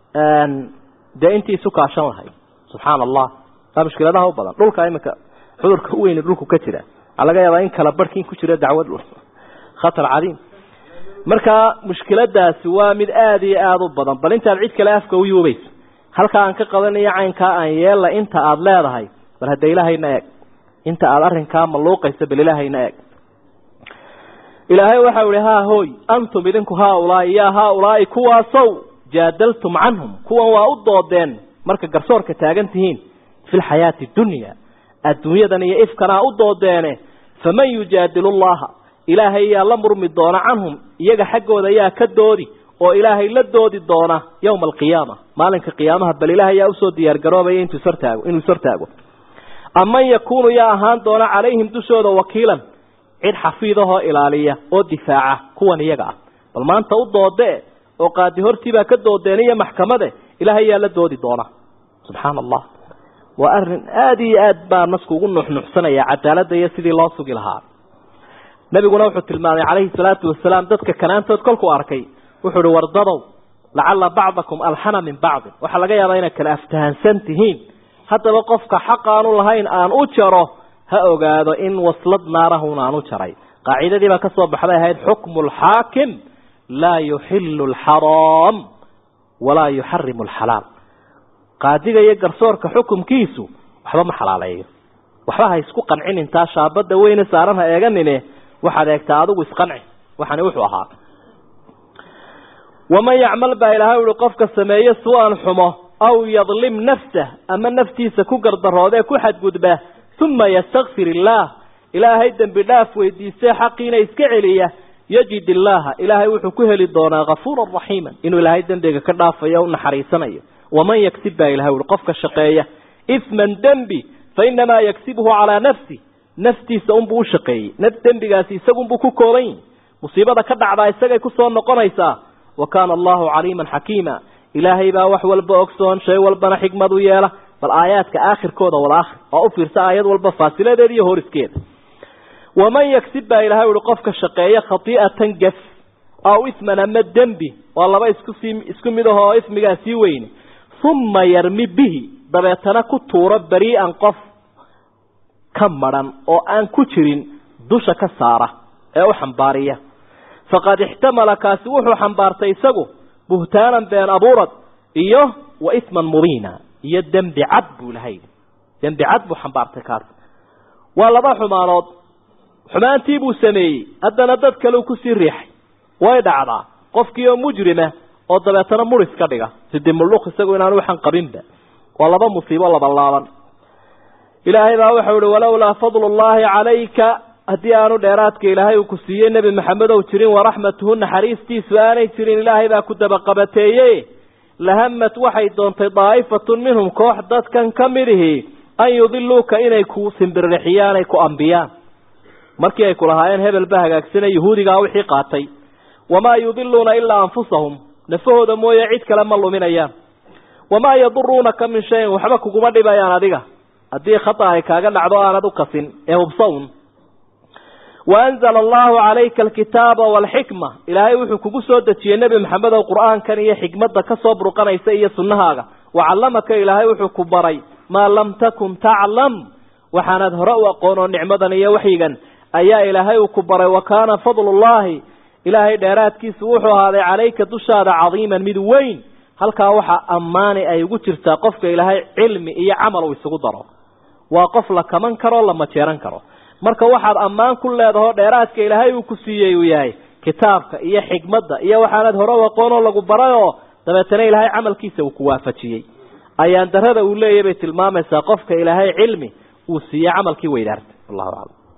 dee intii isu kaashan lahay subxaana allah taa mushkiladaha u badan dhulka iminka cudurka u weyni dhulku ka jira waxaa laga yaabaa in kala barhkiin ku jira dacwad khatar cadiim markaa mushkiladaasi waa mid aada iyo aada u badan bal intaad cid kale afka u yuubayso halkaa aan ka qabanayo caynkaa aan yeella inta aada leedahay bal hadda ilaahayna eeg inta aada arrinkaa maluuqaysa bal ilaahayna eeg ilaahay waxau ihi haa hooy antum idinku haaulaai yaa haaulaai kuwaasow jaadaltum canhum kuwan waa u doodeen marka garsoorka taagan tihiin fi lxayaati dunya adduunyadan iyo ifkanaa u doodeene faman yujaadilu llaha ilaahay yaa la murmi doona canhum iyaga xaggooda yaa ka doodi oo ilaahay la doodi doona yowma alqiyaama maalinka qiyaamaha bal ilaahay yaa usoo diyaargaroobaya intuu ishortaago inuu ishortaago aman yakuunu yaa ahaan doona calayhim dushooda wakiilan cid xafiidahoo ilaaliya oo difaaca kuwan iyaga ah bal maanta u doodee oo qaadi hortiibaa ka doodeen iyo maxkamade ilaahay yaa la doodi doona subxaana allah waa arrin aada iyo aad baa nasku ugu nuxnuxsanaya cadaaladda iyo sidii loo sugi lahaa nabiguna wuxuu tilmaamay calayhi salaatu wasalaam dadka kanaantood kolkuu arkay wuxuu uhi wardadow lacala bacdakum alxana min bacdin waxaa laga yaabaa inaad kala aftahansan tihiin haddaba qofka xaq aanu lahayn aan u jaro ha ogaado in waslad naarahun aan u jaray qaacidadii baa ka soo baxday ahayd xukmu lxaakim laa yuxilu alxaraam walaa yuxarimu alxalaal qaadiga iyo garsoorka xukumkiisu waxba ma xalaaleeyo waxba ha isku qancin intaa shaabada weyne saaran ha eeganine waxaad eegtaa adigu isqanci waxani wuxuu ahaa waman yacmal baa ilaahay uhi qofka sameeye su-an xumo aw yadlim nafsah ama naftiisa ku gardaroodee ku xadgudba uma yastakfir illaah ilaahay dembi dhaaf weydiistee xaqiina iska celiya yajid illaaha ilaahay wuxuu ku heli doonaa kafuuran raxiima inuu ilaahay dembiga ka dhaafayo o u naxariisanayo waman yagsib baa ilahay uhi qofka shaqeeya isman dembi fa inamaa yagsibhu calaa nafsi naftiisa unbuu u shaqeeyey naf dembigaasi isagunbuu ku kooban yihi musiibada ka dhacdaa isagay kusoo noqonaysaa wa kaana allahu caliiman xakiima ilaahay baa wax walba ogsoon shay walbana xikmad u yeela bal aayaadka aakhirkooda wada akhri oo u fiirsa aayad walba faasiladeeda iyo horiskeeda waman yagsib baa ilahay uhi qofka shaqeeya khati'atan gaf aw isman ama dembi waa laba iskusii isku mid ahoo ismigaa sii weyne uma yarmi bihi dabeetana ku tuuro berii'an qof ka madhan oo aan ku jirin dusha ka saara ee u xambaariya faqad ixtamala kaasi wuxuu xambaartay isagu buhtaanan been abuurad iyo wa isman mubiina iyo dembi cad buu lahay dembi cad buu xambaartay kaasi waa laba xumaanood xumaantii buu sameeyey haddana dad kale uu kusii riixay way dhacdaa qofkii oo mujrima oo dabeetana muris ka dhiga sidi mulluq isagu inaanu waxan qabinba waa laba musiibo labalaaban ilaahay baa waxau ihi walowlaa fadlu llahi calayka haddii aanu dheeraadka ilaahay uu ku siiyey nebi maxamedow jirin waraxmatuhu naxariistiisu aanay jirin ilaahay baa ku dabaqabateeye lahamad waxay doontay daa'ifatun minhum koox dadkan ka midihi an yudiluuka inay ku simbirrixiyaan ay ku ambiyaan markii ay kulahaayeen hebel ba hagaagsana yuhuudigaa wixii qaatay wamaa yudiluuna ilaa anfusahum nafahooda mooye cid kale ma luminayaan wamaa yaduruunaka min shayin waxba kuguma dhibayaan adiga haddii khata ay kaaga dhacdo aanad u kasin ee hubsawn waanzala allahu calayka alkitaaba waalxikma ilaahay wuxuu kugu soo dejiyey nebi maxamedow qur-aankan iyo xikmadda ka soo burqanaysa iyo sunnahaaga wacallamaka ilaahay wuxuu ku baray maa lam takun taclam waxaanad hore u aqoon oo nicmadan iyo waxyigan ayaa ilaahay uu ku baray wa kaana fadlullahi ilaahay dheeraadkiisu wuxuu ahaaday calayka dushaada cadiiman mid weyn halkaa waxaa ammaani ay ugu jirtaa qofka ilaahay cilmi iyo camal uu isugu daro waa qof la kaman karo la majeeran karo marka waxaad ammaan ku leedahoo dheeraadka ilaahay uu ku siiyey uu yahay kitaabka iyo xikmadda iyo waxaanad hore u aqoonoo lagu barayoo dabeetana ilaahay camalkiisa uu ku waafajiyey ayaan darada uu leeyahy bay tilmaamaysaa qofka ilaahay cilmi uu siiyey camalkii weydaartay wallahu aclam